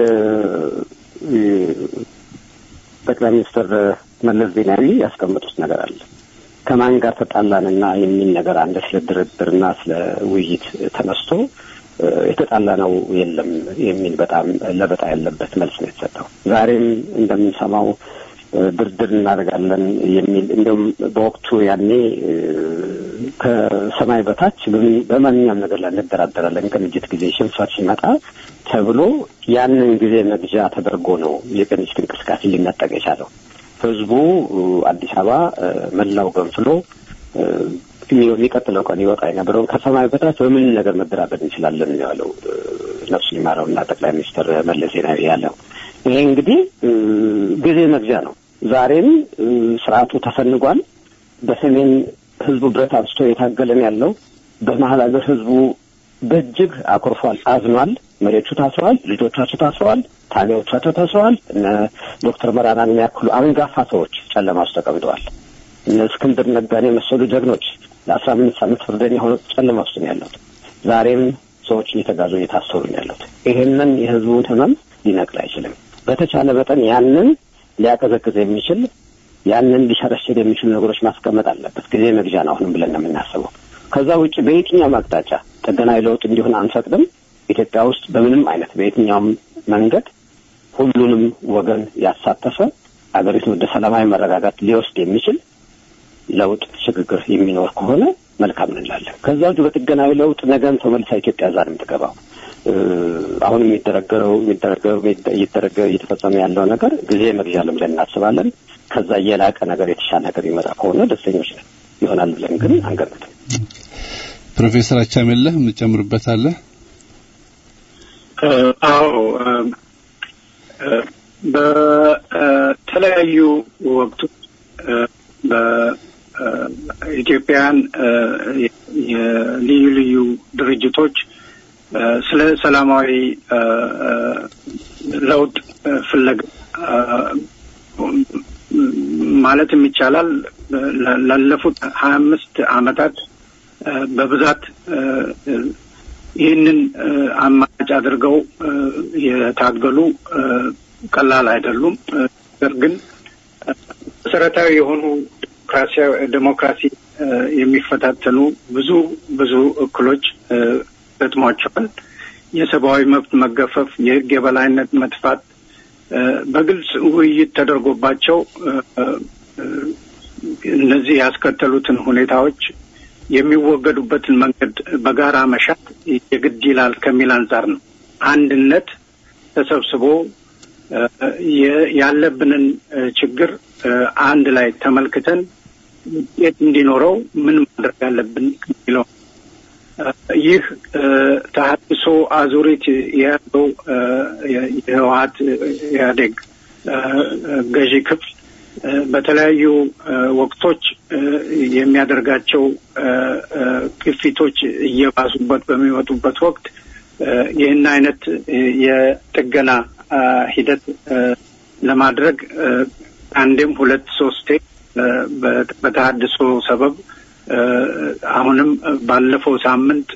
G: ጠቅላይ ሚኒስትር መለስ ዜናዊ ያስቀመጡት ነገር አለ። ከማን ጋር ተጣላንና የሚል ነገር አንድ ስለ ድርድርና ስለ ውይይት ተነስቶ የተጣላ ነው የለም የሚል በጣም ለበጣ ያለበት መልስ ነው የተሰጠው። ዛሬም እንደምንሰማው ድርድር እናደርጋለን የሚል እንዲሁም በወቅቱ ያኔ ከሰማይ በታች በማንኛውም ነገር ላይ እንደራደራለን ቅንጅት ጊዜ ሽንፈት ሲመጣ ተብሎ ያንን ጊዜ መግዣ ተደርጎ ነው የቅንጅት እንቅስቃሴ ሊነጠቅ የቻለው። ህዝቡ አዲስ አበባ መላው ገንፍሎ የሚቀጥለው ቀን ይወጣ የነበረውን ከሰማይ በታች በምን ነገር መደራደር እንችላለን ያለው ነፍሱን ይማረውና ጠቅላይ ሚኒስትር መለስ ዜናዊ ያለው ይሄ እንግዲህ ጊዜ መግዣ ነው። ዛሬም ስርዓቱ ተፈንጓል። በሰሜን ህዝቡ ብረት አንስቶ የታገለን ያለው በመሀል ሀገር ህዝቡ በእጅግ አኩርፏል፣ አዝኗል። መሪዎቹ ታስረዋል፣ ልጆቻቸው ታስረዋል፣ ታጋዮቻቸው ታስረዋል። እነ ዶክተር መራራን የሚያክሉ አንጋፋ ሰዎች ጨለማ ውስጥ ተቀምጠዋል። እነ እስክንድር ነጋን የመሰሉ ጀግኖች ለአስራ አምስት ዓመት ፍርደኛ ሆኖ ጨለማ ውስጥ ነው ያሉት። ዛሬም ሰዎች እየተጋዙ እየታሰሩ ነው ያሉት። ይሄንን የህዝቡን ህመም ሊነቅል አይችልም። በተቻለ መጠን ያንን ሊያቀዘቅዝ የሚችል ያንን ሊሸረሽር የሚችሉ ነገሮች ማስቀመጥ አለበት። ጊዜ መግዣ ነው አሁንም ብለን ነው የምናስበው። ከዛ ውጭ በየትኛውም አቅጣጫ ጥገናዊ ለውጥ እንዲሆን አንፈቅድም። ኢትዮጵያ ውስጥ በምንም አይነት በየትኛውም መንገድ ሁሉንም ወገን ያሳተፈ አገሪቱን ወደ ሰላማዊ መረጋጋት ሊወስድ የሚችል ለውጥ ሽግግር የሚኖር ከሆነ መልካም እንላለን። ከዛ ውጭ በጥገናዊ ለውጥ ነገም ተመልሳ ኢትዮጵያ ዛ ነው የምትገባው። አሁን የሚደረገው የሚደረገው እየተደረገ እየተፈጸመ ያለው ነገር ጊዜ መግዣ ነው ብለን እናስባለን። ከዛ የላቀ ነገር የተሻለ ነገር ይመጣ ከሆነ ደስተኞች ነን ይሆናል ብለን ግን አንገምትም።
E: ፕሮፌሰር አቻሜለህ የምትጨምርበት አለ?
F: አዎ በተለያዩ ወቅቶች በኢትዮጵያን የልዩ ልዩ ድርጅቶች ስለ ሰላማዊ ለውጥ ፍለጋ ማለትም ይቻላል ላለፉት ሀያ አምስት አመታት በብዛት ይህንን አማራጭ አድርገው የታገሉ ቀላል አይደሉም። ነገር ግን መሰረታዊ የሆኑ ዴሞክራሲ የሚፈታተኑ ብዙ ብዙ እክሎች ገጥሟቸዋል። የሰብአዊ መብት መገፈፍ፣ የህግ የበላይነት መጥፋት በግልጽ ውይይት ተደርጎባቸው እነዚህ ያስከተሉትን ሁኔታዎች የሚወገዱበትን መንገድ በጋራ መሻት የግድ ይላል ከሚል አንጻር ነው። አንድነት ተሰብስቦ ያለብንን ችግር አንድ ላይ ተመልክተን ውጤት እንዲኖረው ምን ማድረግ አለብን የሚለው ይህ ተሀድሶ አዙሪት የያዘው የህወሀት ኢህአዴግ ገዢ ክፍል በተለያዩ ወቅቶች የሚያደርጋቸው ግፊቶች እየባሱበት በሚመጡበት ወቅት ይህን አይነት የጥገና ሂደት ለማድረግ አንዴም ሁለት ሶስቴ በተሀድሶ ሰበብ አሁንም ባለፈው ሳምንት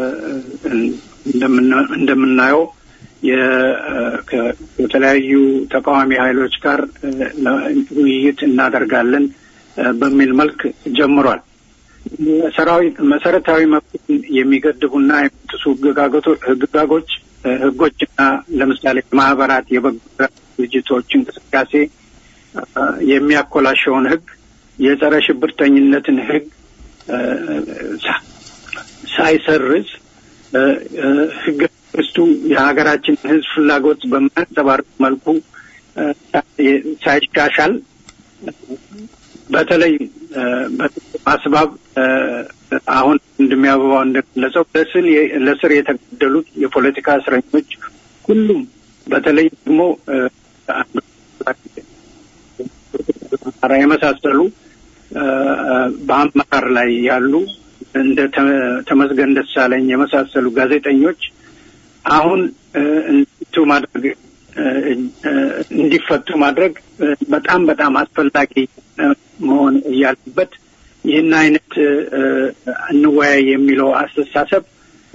F: እንደምናየው ከተለያዩ ተቃዋሚ ኃይሎች ጋር ውይይት እናደርጋለን በሚል መልክ ጀምሯል። ሰራዊት መሰረታዊ መብትን የሚገድቡና የሚጥሱ ህግጋጎች ህጎችና ለምሳሌ ማህበራት፣ የበጎ ድርጅቶች እንቅስቃሴ የሚያኮላሸውን ህግ የጸረ ሽብርተኝነትን ህግ ሳይሰርዝ ህገ መንግስቱ የሀገራችን ህዝብ ፍላጎት በማያንጸባርቅ መልኩ ሳይሻሻል በተለይ አስባብ አሁን እንደሚያበባው እንደገለጸው ለስር የተገደሉት የፖለቲካ እስረኞች ሁሉም በተለይ ደግሞ የመሳሰሉ በአመራር ላይ ያሉ እንደ ተመስገን ደሳለኝ የመሳሰሉ ጋዜጠኞች አሁን እንዲፈቱ ማድረግ እንዲፈቱ ማድረግ በጣም በጣም አስፈላጊ መሆን እያለበት ይህን አይነት እንወያይ የሚለው አስተሳሰብ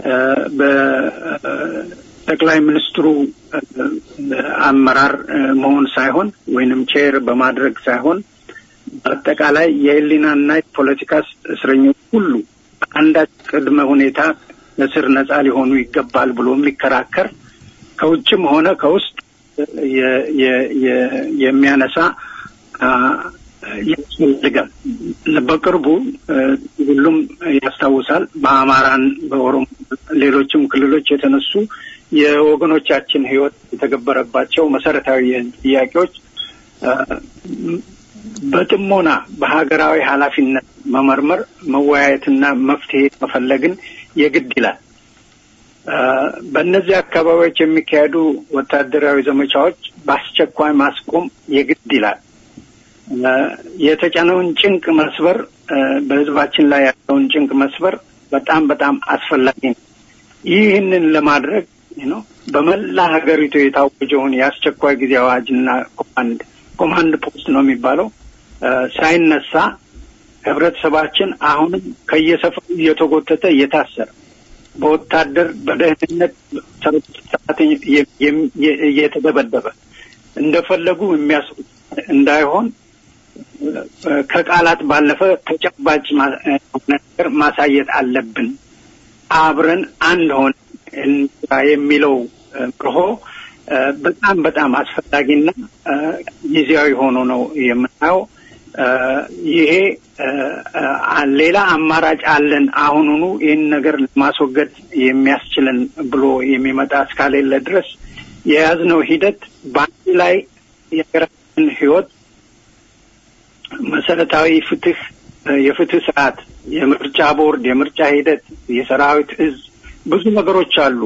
F: በጠቅላይ ሚኒስትሩ አመራር መሆን ሳይሆን ወይንም ቼር በማድረግ ሳይሆን በአጠቃላይ የህሊናና የፖለቲካ እስረኞች ሁሉ አንዳች ቅድመ ሁኔታ እስር ነጻ ሊሆኑ ይገባል ብሎ የሚከራከር ከውጭም ሆነ ከውስጥ የሚያነሳ ያስፈልጋል። በቅርቡ ሁሉም ያስታውሳል። በአማራን፣ በኦሮሞ፣ ሌሎችም ክልሎች የተነሱ የወገኖቻችን ህይወት የተገበረባቸው መሰረታዊ ጥያቄዎች በጥሞና በሀገራዊ ኃላፊነት መመርመር መወያየትና መፍትሄ መፈለግን የግድ ይላል። በእነዚህ አካባቢዎች የሚካሄዱ ወታደራዊ ዘመቻዎች በአስቸኳይ ማስቆም የግድ ይላል። የተጫነውን ጭንቅ መስበር፣ በህዝባችን ላይ ያለውን ጭንቅ መስበር በጣም በጣም አስፈላጊ ነው። ይህንን ለማድረግ ነው በመላ ሀገሪቱ የታወጀውን የአስቸኳይ ጊዜ አዋጅና ኮማንድ ኮማንድ ፖስት ነው የሚባለው ሳይነሳ ህብረተሰባችን አሁንም ከየሰፈሩ እየተጎተተ እየታሰረ በወታደር በደህንነት ሰዓት እየተደበደበ እንደፈለጉ የሚያስ እንዳይሆን ከቃላት ባለፈ ተጨባጭ ነገር ማሳየት አለብን። አብረን አንድ ሆን የሚለው መርሆ በጣም በጣም አስፈላጊና ጊዜያዊ ሆኖ ነው የምናየው። ይሄ ሌላ አማራጭ አለን አሁኑኑ ይህን ነገር ለማስወገድ የሚያስችለን ብሎ የሚመጣ እስካሌለ ድረስ የያዝነው ሂደት በአንድ ላይ የሀገራችን ህይወት መሰረታዊ ፍትህ፣ የፍትህ ስርዓት፣ የምርጫ ቦርድ፣ የምርጫ ሂደት፣ የሰራዊት እዝ ብዙ ነገሮች አሉ።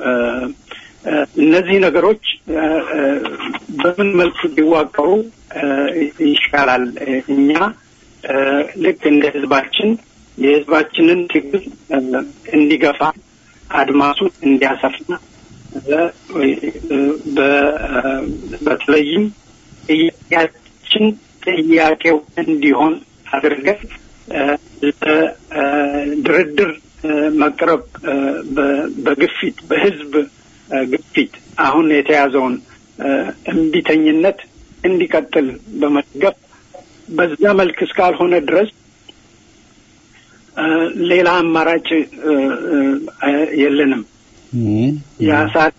F: እነዚህ ነገሮች በምን መልኩ ሊዋቀሩ ይሻላል? እኛ ልክ እንደ ህዝባችን የህዝባችንን ትግል እንዲገፋ አድማሱን እንዲያሰፋ በተለይም ጥያቄያችን ጥያቄው እንዲሆን አድርገን ለድርድር መቅረብ በግፊት በህዝብ ግፊት አሁን የተያዘውን እምቢተኝነት እንዲቀጥል በመደገፍ በዛ መልክ እስካልሆነ ድረስ ሌላ አማራጭ የለንም። የአሳት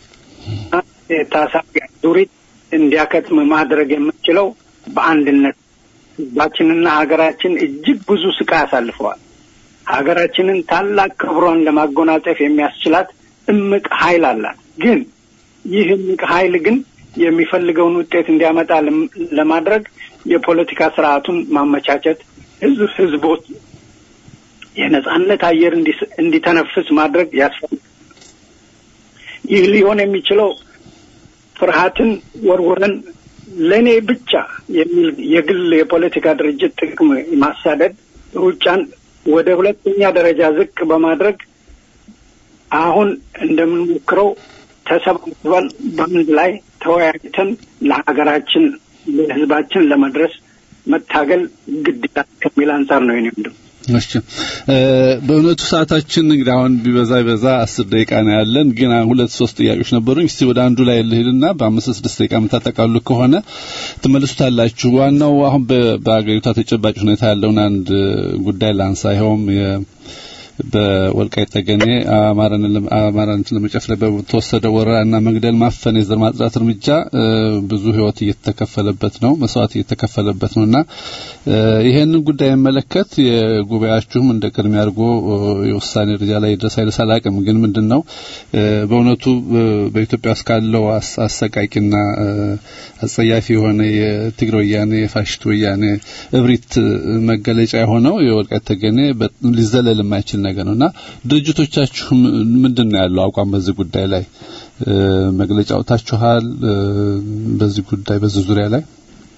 F: ታሳቢ ዙሪት እንዲያከትም ማድረግ የምንችለው በአንድነት ህዝባችንና ሀገራችን እጅግ ብዙ ስቃይ አሳልፈዋል። ሀገራችንን ታላቅ ክብሯን ለማጎናጸፍ የሚያስችላት እምቅ ኃይል አላት። ግን ይህ እምቅ ኃይል ግን የሚፈልገውን ውጤት እንዲያመጣ ለም- ለማድረግ የፖለቲካ ስርዓቱን ማመቻቸት፣ ህዝብ ህዝቦች የነጻነት አየር እንዲስ- እንዲተነፍስ ማድረግ ያስፈልጋል። ይህ ሊሆን የሚችለው ፍርሃትን ወርውረን ለእኔ ብቻ የሚል የግል የፖለቲካ ድርጅት ጥቅም ማሳደድ ሩጫን ወደ ሁለተኛ ደረጃ ዝቅ በማድረግ አሁን እንደምንሞክረው ተሰባስበን በአንድ ላይ ተወያይተን ለሀገራችን ለህዝባችን ለመድረስ መታገል ግድ ይላል ከሚል አንጻር ነው የኔ ወንድም።
E: እሺ እ፣ በእውነቱ ሰዓታችን እንግዲህ አሁን ቢበዛ ቢበዛ አስር ደቂቃ ነው ያለን፣ ግን አሁን ሁለት ሶስት ጥያቄዎች ነበሩኝ። እስቲ ወደ አንዱ ላይ ልሂድና በአምስት ስድስት ደቂቃ የምታጠቃሉ ከሆነ ትመልሱታላችሁ። ዋናው አሁን በ- በአገሪቷ ተጨባጭ ሁኔታ ያለውን አንድ ጉዳይ ላንሳ። ይኸውም የ- በወልቃይት ጠገኔ አማራን ለም- አማራን ለመጨፍለቅ በተወሰደ ወረራና መግደል፣ ማፈን፣ የዘር ማጽዳት እርምጃ እ፣ ብዙ ህይወት እየተከፈለበት ነው፣ መስዋዕት እየተከፈለበት ነውና እ፣ ይሄንን ጉዳይ የሚመለከት የጉባኤያችሁም እንደ ቅድሚያ አድርጎ እ፣ የውሳኔ ደረጃ ላይ ድረስ አይደርስ አላውቅም። ግን ምንድነው እ፣ በእውነቱ እ፣ በኢትዮጵያ ውስጥ ካለው አስ- አሰቃቂና እ፣ አጸያፊ የሆነ የትግራይ ወያኔ የፋሽስት ወያኔ እብሪት እ፣ መገለጫ የሆነው የወልቃይት ጠገኔ በ- ሊዘለል የማይችል ነገር ነውና ድርጅቶቻችሁ ም- ምንድን ነው ያለው አቋም በዚህ ጉዳይ ላይ እ፣ መግለጫ አውጥታችኋል? እ፣ በዚህ ጉዳይ በዚህ ዙሪያ ላይ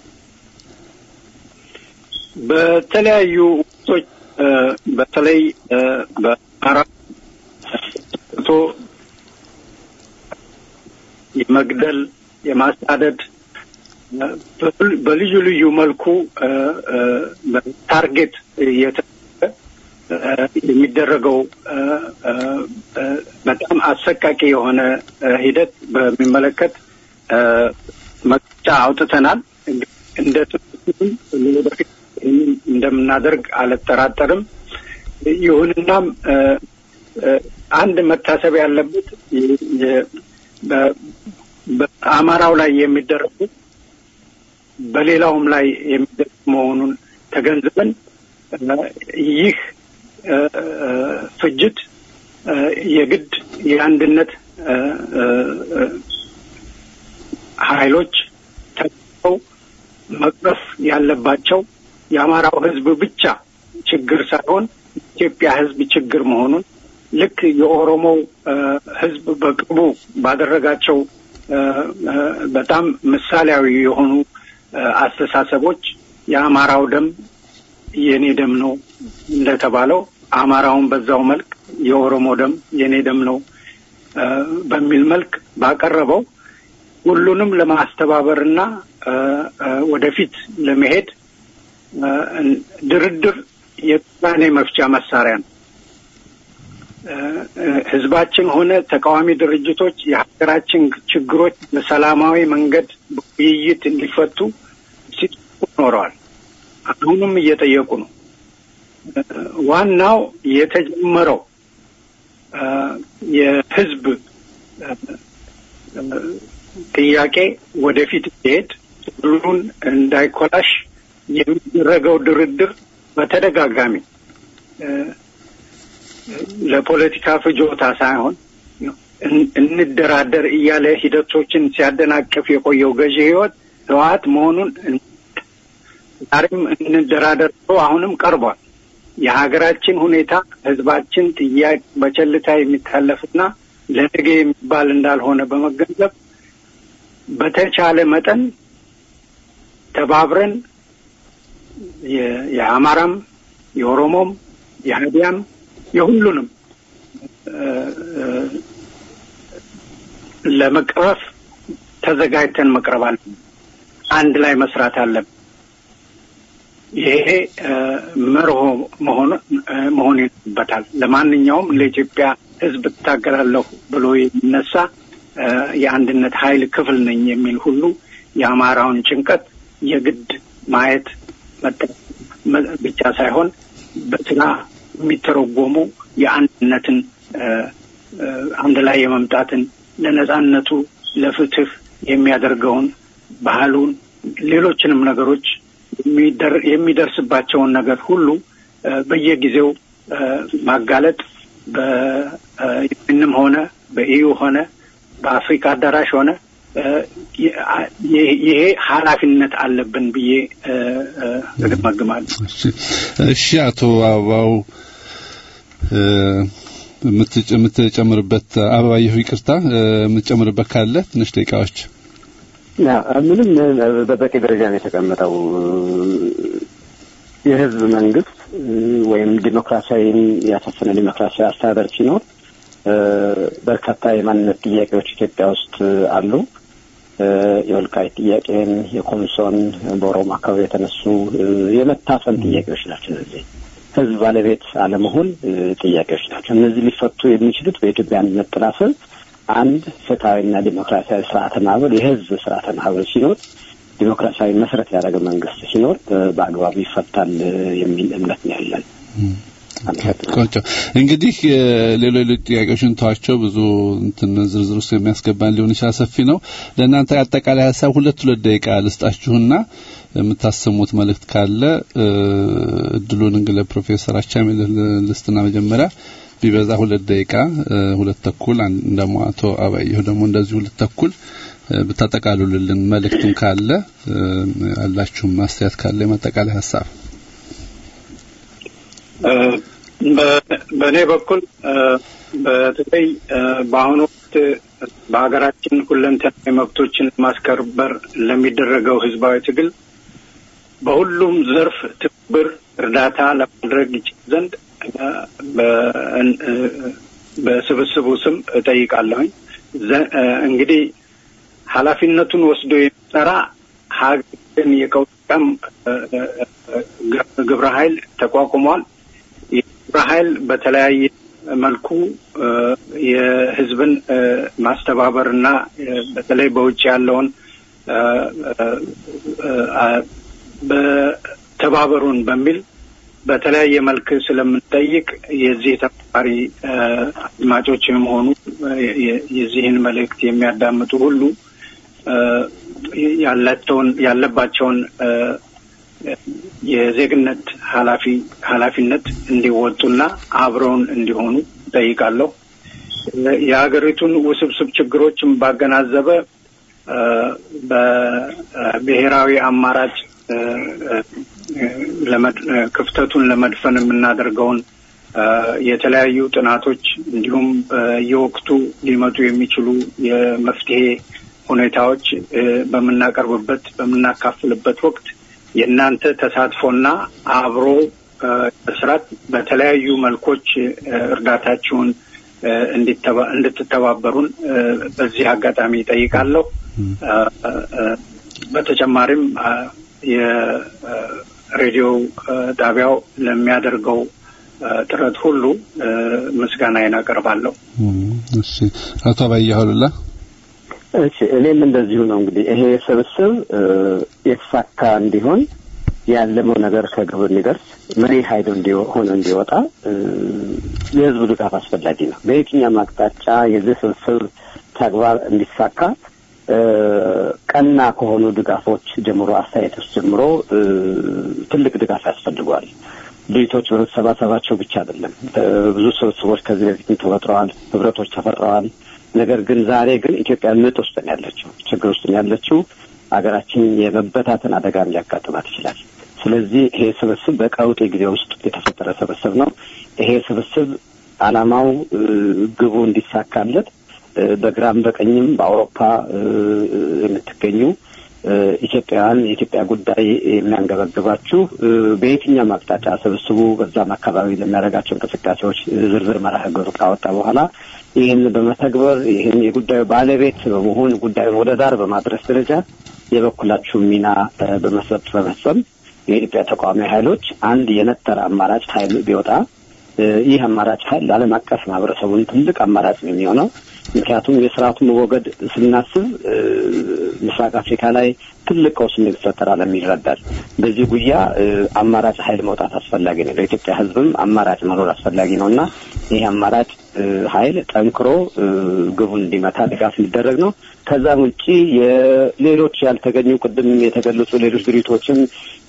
F: በተለያዩ ወቅቶች እ፣ በተለይ እ፣ በአማራ ቶ የመግደል የማሳደድ እ፣ በል- በልዩ ልዩ መልኩ እ፣ እ፣ በታርጌት እየተደረገ እ፣ የሚደረገው እ፣ እ፣ እ፣ በጣም አሰቃቂ የሆነ እ፣ ሂደት በሚመለከት እ፣ መግለጫ አውጥተናል። እንደ ትምህርትም ወደፊት ይህንን እንደምናደርግ አልጠራጠርም። ይሁንናም እ፣ እ፣ አንድ መታሰብ ያለበት የ- የ- በ- በአማራው ላይ የሚደረጉ በሌላውም ላይ የሚደረግ መሆኑን ተገንዝበን እ፣ ይህ እ፣ እ፣ ፍጅት እ፣ የግድ የአንድነት እ፣ እ፣ እ፣ ኃይሎች ተው መቅረፍ ያለባቸው የአማራው ሕዝብ ብቻ ችግር ሳይሆን ኢትዮጵያ ሕዝብ ችግር መሆኑን ልክ የኦሮሞው እ፣ ሕዝብ በቅርቡ ባደረጋቸው እ፣ እ፣ በጣም ምሳሌያዊ የሆኑ እ፣ አስተሳሰቦች የአማራው ደም የኔ ደም ነው እንደተባለው አማራውን በዛው መልክ የኦሮሞ ደም የኔ ደም ነው እ፣ በሚል መልክ ባቀረበው ሁሉንም ለማስተባበርና እ፣ እ፣ ወደፊት ለመሄድ እ፣ ድርድር የውሳኔ መፍቻ መሳሪያ ነው። እ፣ እ፣ ህዝባችን ሆነ ተቃዋሚ ድርጅቶች የሀገራችን ችግሮች በሰላማዊ መንገድ በውይይት እንዲፈቱ ሲጠይቁ ኖረዋል። አሁንም እየጠየቁ ነው። እ፣ ዋናው የተጀመረው እ፣ የህዝብ እ፣ እ፣ ጥያቄ ወደፊት ሲሄድ ሁሉን እንዳይኮላሽ የሚደረገው ድርድር በተደጋጋሚ እ፣ ለፖለቲካ ፍጆታ ሳይሆን እን- እንደራደር እያለ ሂደቶችን ሲያደናቅፍ የቆየው ገዢ ህይወት ህወሓት መሆኑን እን- ዛሬም እንደራደር ብሎ አሁንም ቀርቧል። የሀገራችን ሁኔታ ህዝባችን ጥያቄ በቸልታ የሚታለፍና ለነገ የሚባል እንዳልሆነ በመገንዘብ በተቻለ መጠን ተባብረን የ- የአማራም የኦሮሞም የሀዲያም የሁሉንም እ፣ እ፣ ለመቅረፍ ተዘጋጅተን መቅረብ አለብን። አንድ ላይ መስራት አለብን። ይሄ እ፣ መርሆ መሆን እ፣ መሆን ይኖርበታል። ለማንኛውም ለኢትዮጵያ ህዝብ እታገላለሁ ብሎ የሚነሳ እ፣ የአንድነት ኃይል ክፍል ነኝ የሚል ሁሉ የአማራውን ጭንቀት የግድ ማየት መጠ- መ- ብቻ ሳይሆን በስራ የሚተረጎሙ የአንድነትን እ፣ እ፣ አንድ ላይ የመምጣትን ለነጻነቱ ለፍትህ የሚያደርገውን ባህሉን ሌሎችንም ነገሮች የሚደር- የሚደርስባቸውን ነገር ሁሉ እ፣ በየጊዜው እ፣ ማጋለጥ በዩንም ሆነ በኢዩ ሆነ በአፍሪካ አዳራሽ ሆነ ይሄ ኃላፊነት አለብን ብዬ እገመግማለሁ።
E: እሺ፣ አቶ አበባው የምትጨምርበት አበባየሁ፣ ይቅርታ የምትጨምርበት ካለ ትንሽ ደቂቃዎች።
G: ምንም በበቂ ደረጃ ነው የተቀመጠው። የህዝብ መንግስት ወይም ዲሞክራሲያዊን ያሰፈነ ዲሞክራሲያዊ አስተዳደር ሲኖር በርካታ የማንነት ጥያቄዎች ኢትዮጵያ ውስጥ አሉ። የወልቃይት ጥያቄን፣ የኮንሶን በኦሮሞ አካባቢ የተነሱ የመታፈን ጥያቄዎች ናቸው። እነዚህ ህዝብ ባለቤት አለመሆን ጥያቄዎች ናቸው። እነዚህ ሊፈቱ የሚችሉት በኢትዮጵያ አንድነት ጥላ ስር አንድ ፍትሐዊና ዲሞክራሲያዊ ስርዓተ ማህበር የህዝብ ስርዓተ ማህበር ሲኖር ዲሞክራሲያዊ መሰረት ያደረገ መንግስት ሲኖር በአግባቡ ይፈታል የሚል እምነት ነው ያለን።
E: ቆንጆ እንግዲህ ሌሎች ሌሎች ጥያቄዎችን ተዋቸው። ብዙ እንትን ዝርዝር ውስጥ የሚያስገባን ሊሆን ይችላል። ሰፊ ነው። ለእናንተ አጠቃላይ ሀሳብ ሁለት ሁለት ደቂቃ ልስጣችሁና የምታሰሙት መልእክት ካለ እድሉን እንግዲህ ለፕሮፌሰር አቻሜ ልስትና መጀመሪያ ቢበዛ ሁለት ደቂቃ ሁለት ተኩል ደግሞ አቶ አባየሁ ደግሞ እንደዚህ ሁለት ተኩል ብታጠቃሉልን መልእክቱም ካለ አላችሁም ማስተያየት ካለ የማጠቃላይ ሀሳብ
F: በእኔ በኩል በተለይ በአሁኑ ወቅት በሀገራችን ሁለንተናዊ መብቶችን ማስከበር ለሚደረገው ህዝባዊ ትግል በሁሉም ዘርፍ ትብብር፣ እርዳታ ለማድረግ ይችል ዘንድ በስብስቡ ስም እጠይቃለሁኝ። እንግዲህ ኃላፊነቱን ወስዶ የሚሰራ ሀገርን የቀውጠም ግብረ ኃይል ተቋቁሟል። የግብረ ኃይል በተለያየ መልኩ የህዝብን ማስተባበር እና በተለይ በውጭ ያለውን በተባበሩን በሚል በተለያየ መልክ ስለምንጠይቅ የዚህ ተባባሪ አድማጮችም ሆኑ የዚህን መልእክት የሚያዳምጡ ሁሉ ያላቸውን ያለባቸውን የዜግነት ኃላፊ ኃላፊነት እንዲወጡና አብረውን እንዲሆኑ ጠይቃለሁ። የሀገሪቱን ውስብስብ ችግሮችን ባገናዘበ በብሔራዊ አማራጭ ክፍተቱን ለመድፈን የምናደርገውን የተለያዩ ጥናቶች እንዲሁም በየወቅቱ ሊመጡ የሚችሉ የመፍትሄ ሁኔታዎች በምናቀርብበት በምናካፍልበት ወቅት የእናንተ ተሳትፎና አብሮ መስራት በተለያዩ መልኮች እርዳታችሁን እንድትተባበሩን በዚህ አጋጣሚ ይጠይቃለሁ። በተጨማሪም የሬዲዮ ጣቢያው ለሚያደርገው ጥረት ሁሉ ምስጋናዬን አቀርባለሁ።
E: እሺ፣ አቶ አባያሁ አሉላ።
G: እሺ፣ እኔም እንደዚሁ ነው። እንግዲህ ይሄ ስብስብ የተሳካ እንዲሆን ያለመው ነገር ከግብ እንዲደርስ መሪ ኃይል ሆኖ እንዲወጣ የህዝቡ ድጋፍ አስፈላጊ ነው። በየትኛውም አቅጣጫ የዚህ ስብስብ ተግባር እንዲሳካ ቀና ከሆኑ ድጋፎች ጀምሮ አስተያየቶች ጀምሮ ትልቅ ድጋፍ ያስፈልገዋል። ድርጅቶች በመሰባሰባቸው ብቻ አይደለም። ብዙ ስብስቦች ከዚህ በፊትም ተፈጥረዋል፣ ህብረቶች ተፈጥረዋል። ነገር ግን ዛሬ ግን ኢትዮጵያ ምጥ ውስጥ ነው ያለችው፣ ችግር ውስጥ ነው ያለችው። ሀገራችን የመበታተን አደጋም ሊያጋጥማት ይችላል። ስለዚህ ይሄ ስብስብ በቀውጤ ጊዜ ውስጥ የተፈጠረ ስብስብ ነው። ይሄ ስብስብ ዓላማው ግቡ እንዲሳካለት በግራም በቀኝም በአውሮፓ የምትገኙ ኢትዮጵያውያን የኢትዮጵያ ጉዳይ የሚያንገበግባችሁ በየትኛውም አቅጣጫ ስብስቡ በዛም አካባቢ ለሚያደርጋቸው እንቅስቃሴዎች ዝርዝር መርሃ ግብር ካወጣ በኋላ ይህን በመተግበር ይህን የጉዳዩ ባለቤት በመሆን ጉዳዩን ወደ ዳር በማድረስ ደረጃ የበኩላችሁ ሚና በመስጠት በመፈጸም የኢትዮጵያ ተቃዋሚ ኃይሎች አንድ የነጠረ አማራጭ ኃይል ቢወጣ ይህ አማራጭ ኃይል ለዓለም አቀፍ ማህበረሰቡን ትልቅ አማራጭ ነው የሚሆነው። ምክንያቱም የስርዓቱ መወገድ ስናስብ ምስራቅ አፍሪካ ላይ ትልቅ ቀውስ እንደሚፈጠር ዓለም ይረዳል። በዚህ ጉያ አማራጭ ኃይል መውጣት አስፈላጊ ነው። ለኢትዮጵያ ሕዝብም አማራጭ መኖር አስፈላጊ ነው እና ይህ አማራጭ ኃይል ጠንክሮ ግቡን እንዲመታ ድጋፍ እንዲደረግ ነው። ከዛም ውጪ የሌሎች ያልተገኙ ቅድም የተገለጹ ሌሎች ድርጅቶችም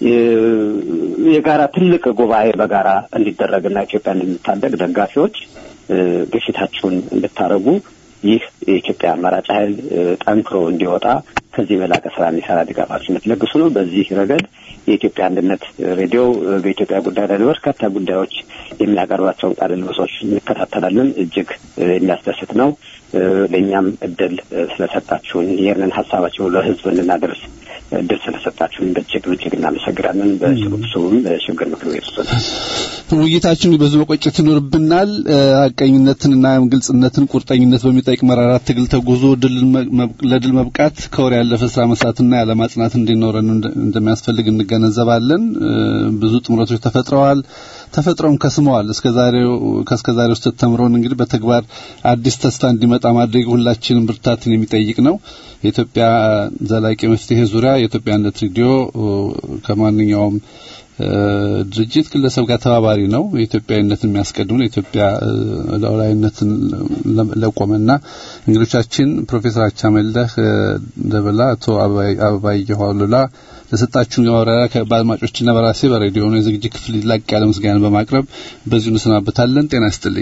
G: የጋራ ትልቅ ጉባኤ በጋራ እንዲደረግና ኢትዮጵያ እንድንታደግ ደጋፊዎች ግፊታችሁን እንድታደርጉ ይህ የኢትዮጵያ አማራጭ ኃይል ጠንክሮ እንዲወጣ ከዚህ በላቀ ስራ እንዲሰራ ድጋፋችሁን ለግሱ ነው። በዚህ ረገድ የኢትዮጵያ አንድነት ሬዲዮ በኢትዮጵያ ጉዳይ ላይ በርካታ ጉዳዮች የሚያቀርባቸውን ቃለ ምልልሶች እንከታተላለን። እጅግ የሚያስደስት ነው። ለእኛም እድል ስለሰጣችሁን ይህንን ሀሳባችሁን ለህዝብ እንድናደርስ እድል ስለሰጣችሁን በእጅግ እጅግ እናመሰግናለን። በስብስቡም በሽግግር ምክር ቤት ውስጥ
E: ውይይታችን ብዙ መቆጨት ይኖርብናል። ሀቀኝነትንና ግልጽነትን፣ ቁርጠኝነት በሚጠይቅ መራራት ትግል ተጉዞ ለድል መብቃት ከወር ያለፈ ስራ መስራትና ያለማ ጽናት እንዲኖረን እንደሚያስፈልግ እንገነዘባለን። ብዙ ጥምረቶች ተፈጥረዋል፣ ተፈጥረውም ከስመዋል። እስከዛሬው ከእስከዛሬው ስህተት ተምሮን እንግዲህ በተግባር አዲስ ተስፋ እንዲመጣ ማድረግ ሁላችንም ብርታትን የሚጠይቅ ነው። የኢትዮጵያ ዘላቂ መፍትሄ ዙሪያ የኢትዮጵያ አንድነት ሬዲዮ ከማንኛውም ድርጅት ግለሰብ ጋር ተባባሪ ነው። የኢትዮጵያዊነትን የሚያስቀድሙ የኢትዮጵያ ሉዓላዊነትን ለቆመና እንግዶቻችን ፕሮፌሰር አቻመለህ ደበላ፣ አቶ አበባየሁ አሉላ ለሰጣችሁን ማብራሪያ በአድማጮችና በራሴ በሬዲዮ ነው የዝግጅት ክፍል ላቅ ያለ ምስጋና በማቅረብ በዚሁ እንሰናበታለን። ጤና ይስጥልኝ።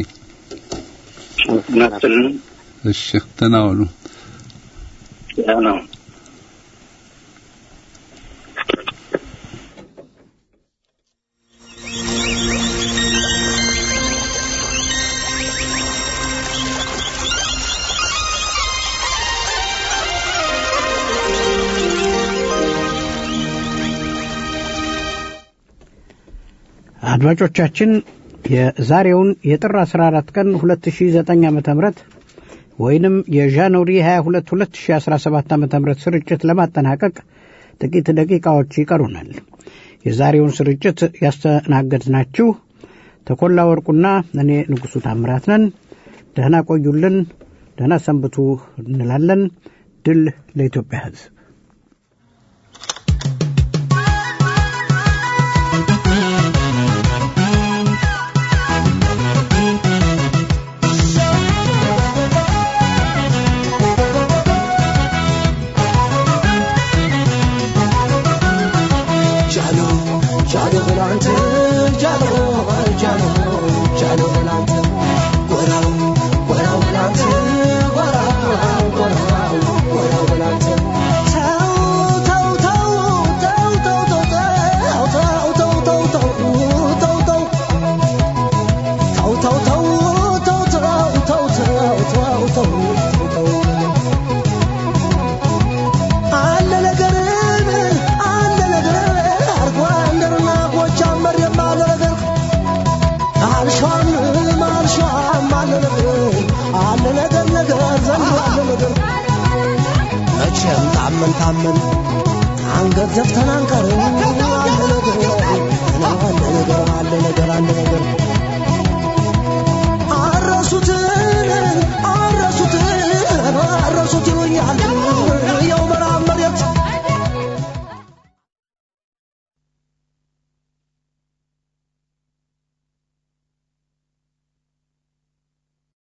E: እሺ፣ ተናወሉ
F: ነው
B: አድማጮቻችን የዛሬውን የጥር 14 ቀን 2009 ዓ.ም ወይንም የጃንዋሪ 22 2017 ዓ.ም ስርጭት ለማጠናቀቅ ጥቂት ደቂቃዎች ይቀሩናል። የዛሬውን ስርጭት ያስተናገድናችሁ ተኮላ ወርቁና እኔ ንጉሡ ታምራት ነን። ደህና ቆዩልን፣ ደህና ሰንብቱ እንላለን። ድል ለኢትዮጵያ ሕዝብ።
C: መቼም ታመን ታመን አንገት ዘፍተን አንቀርም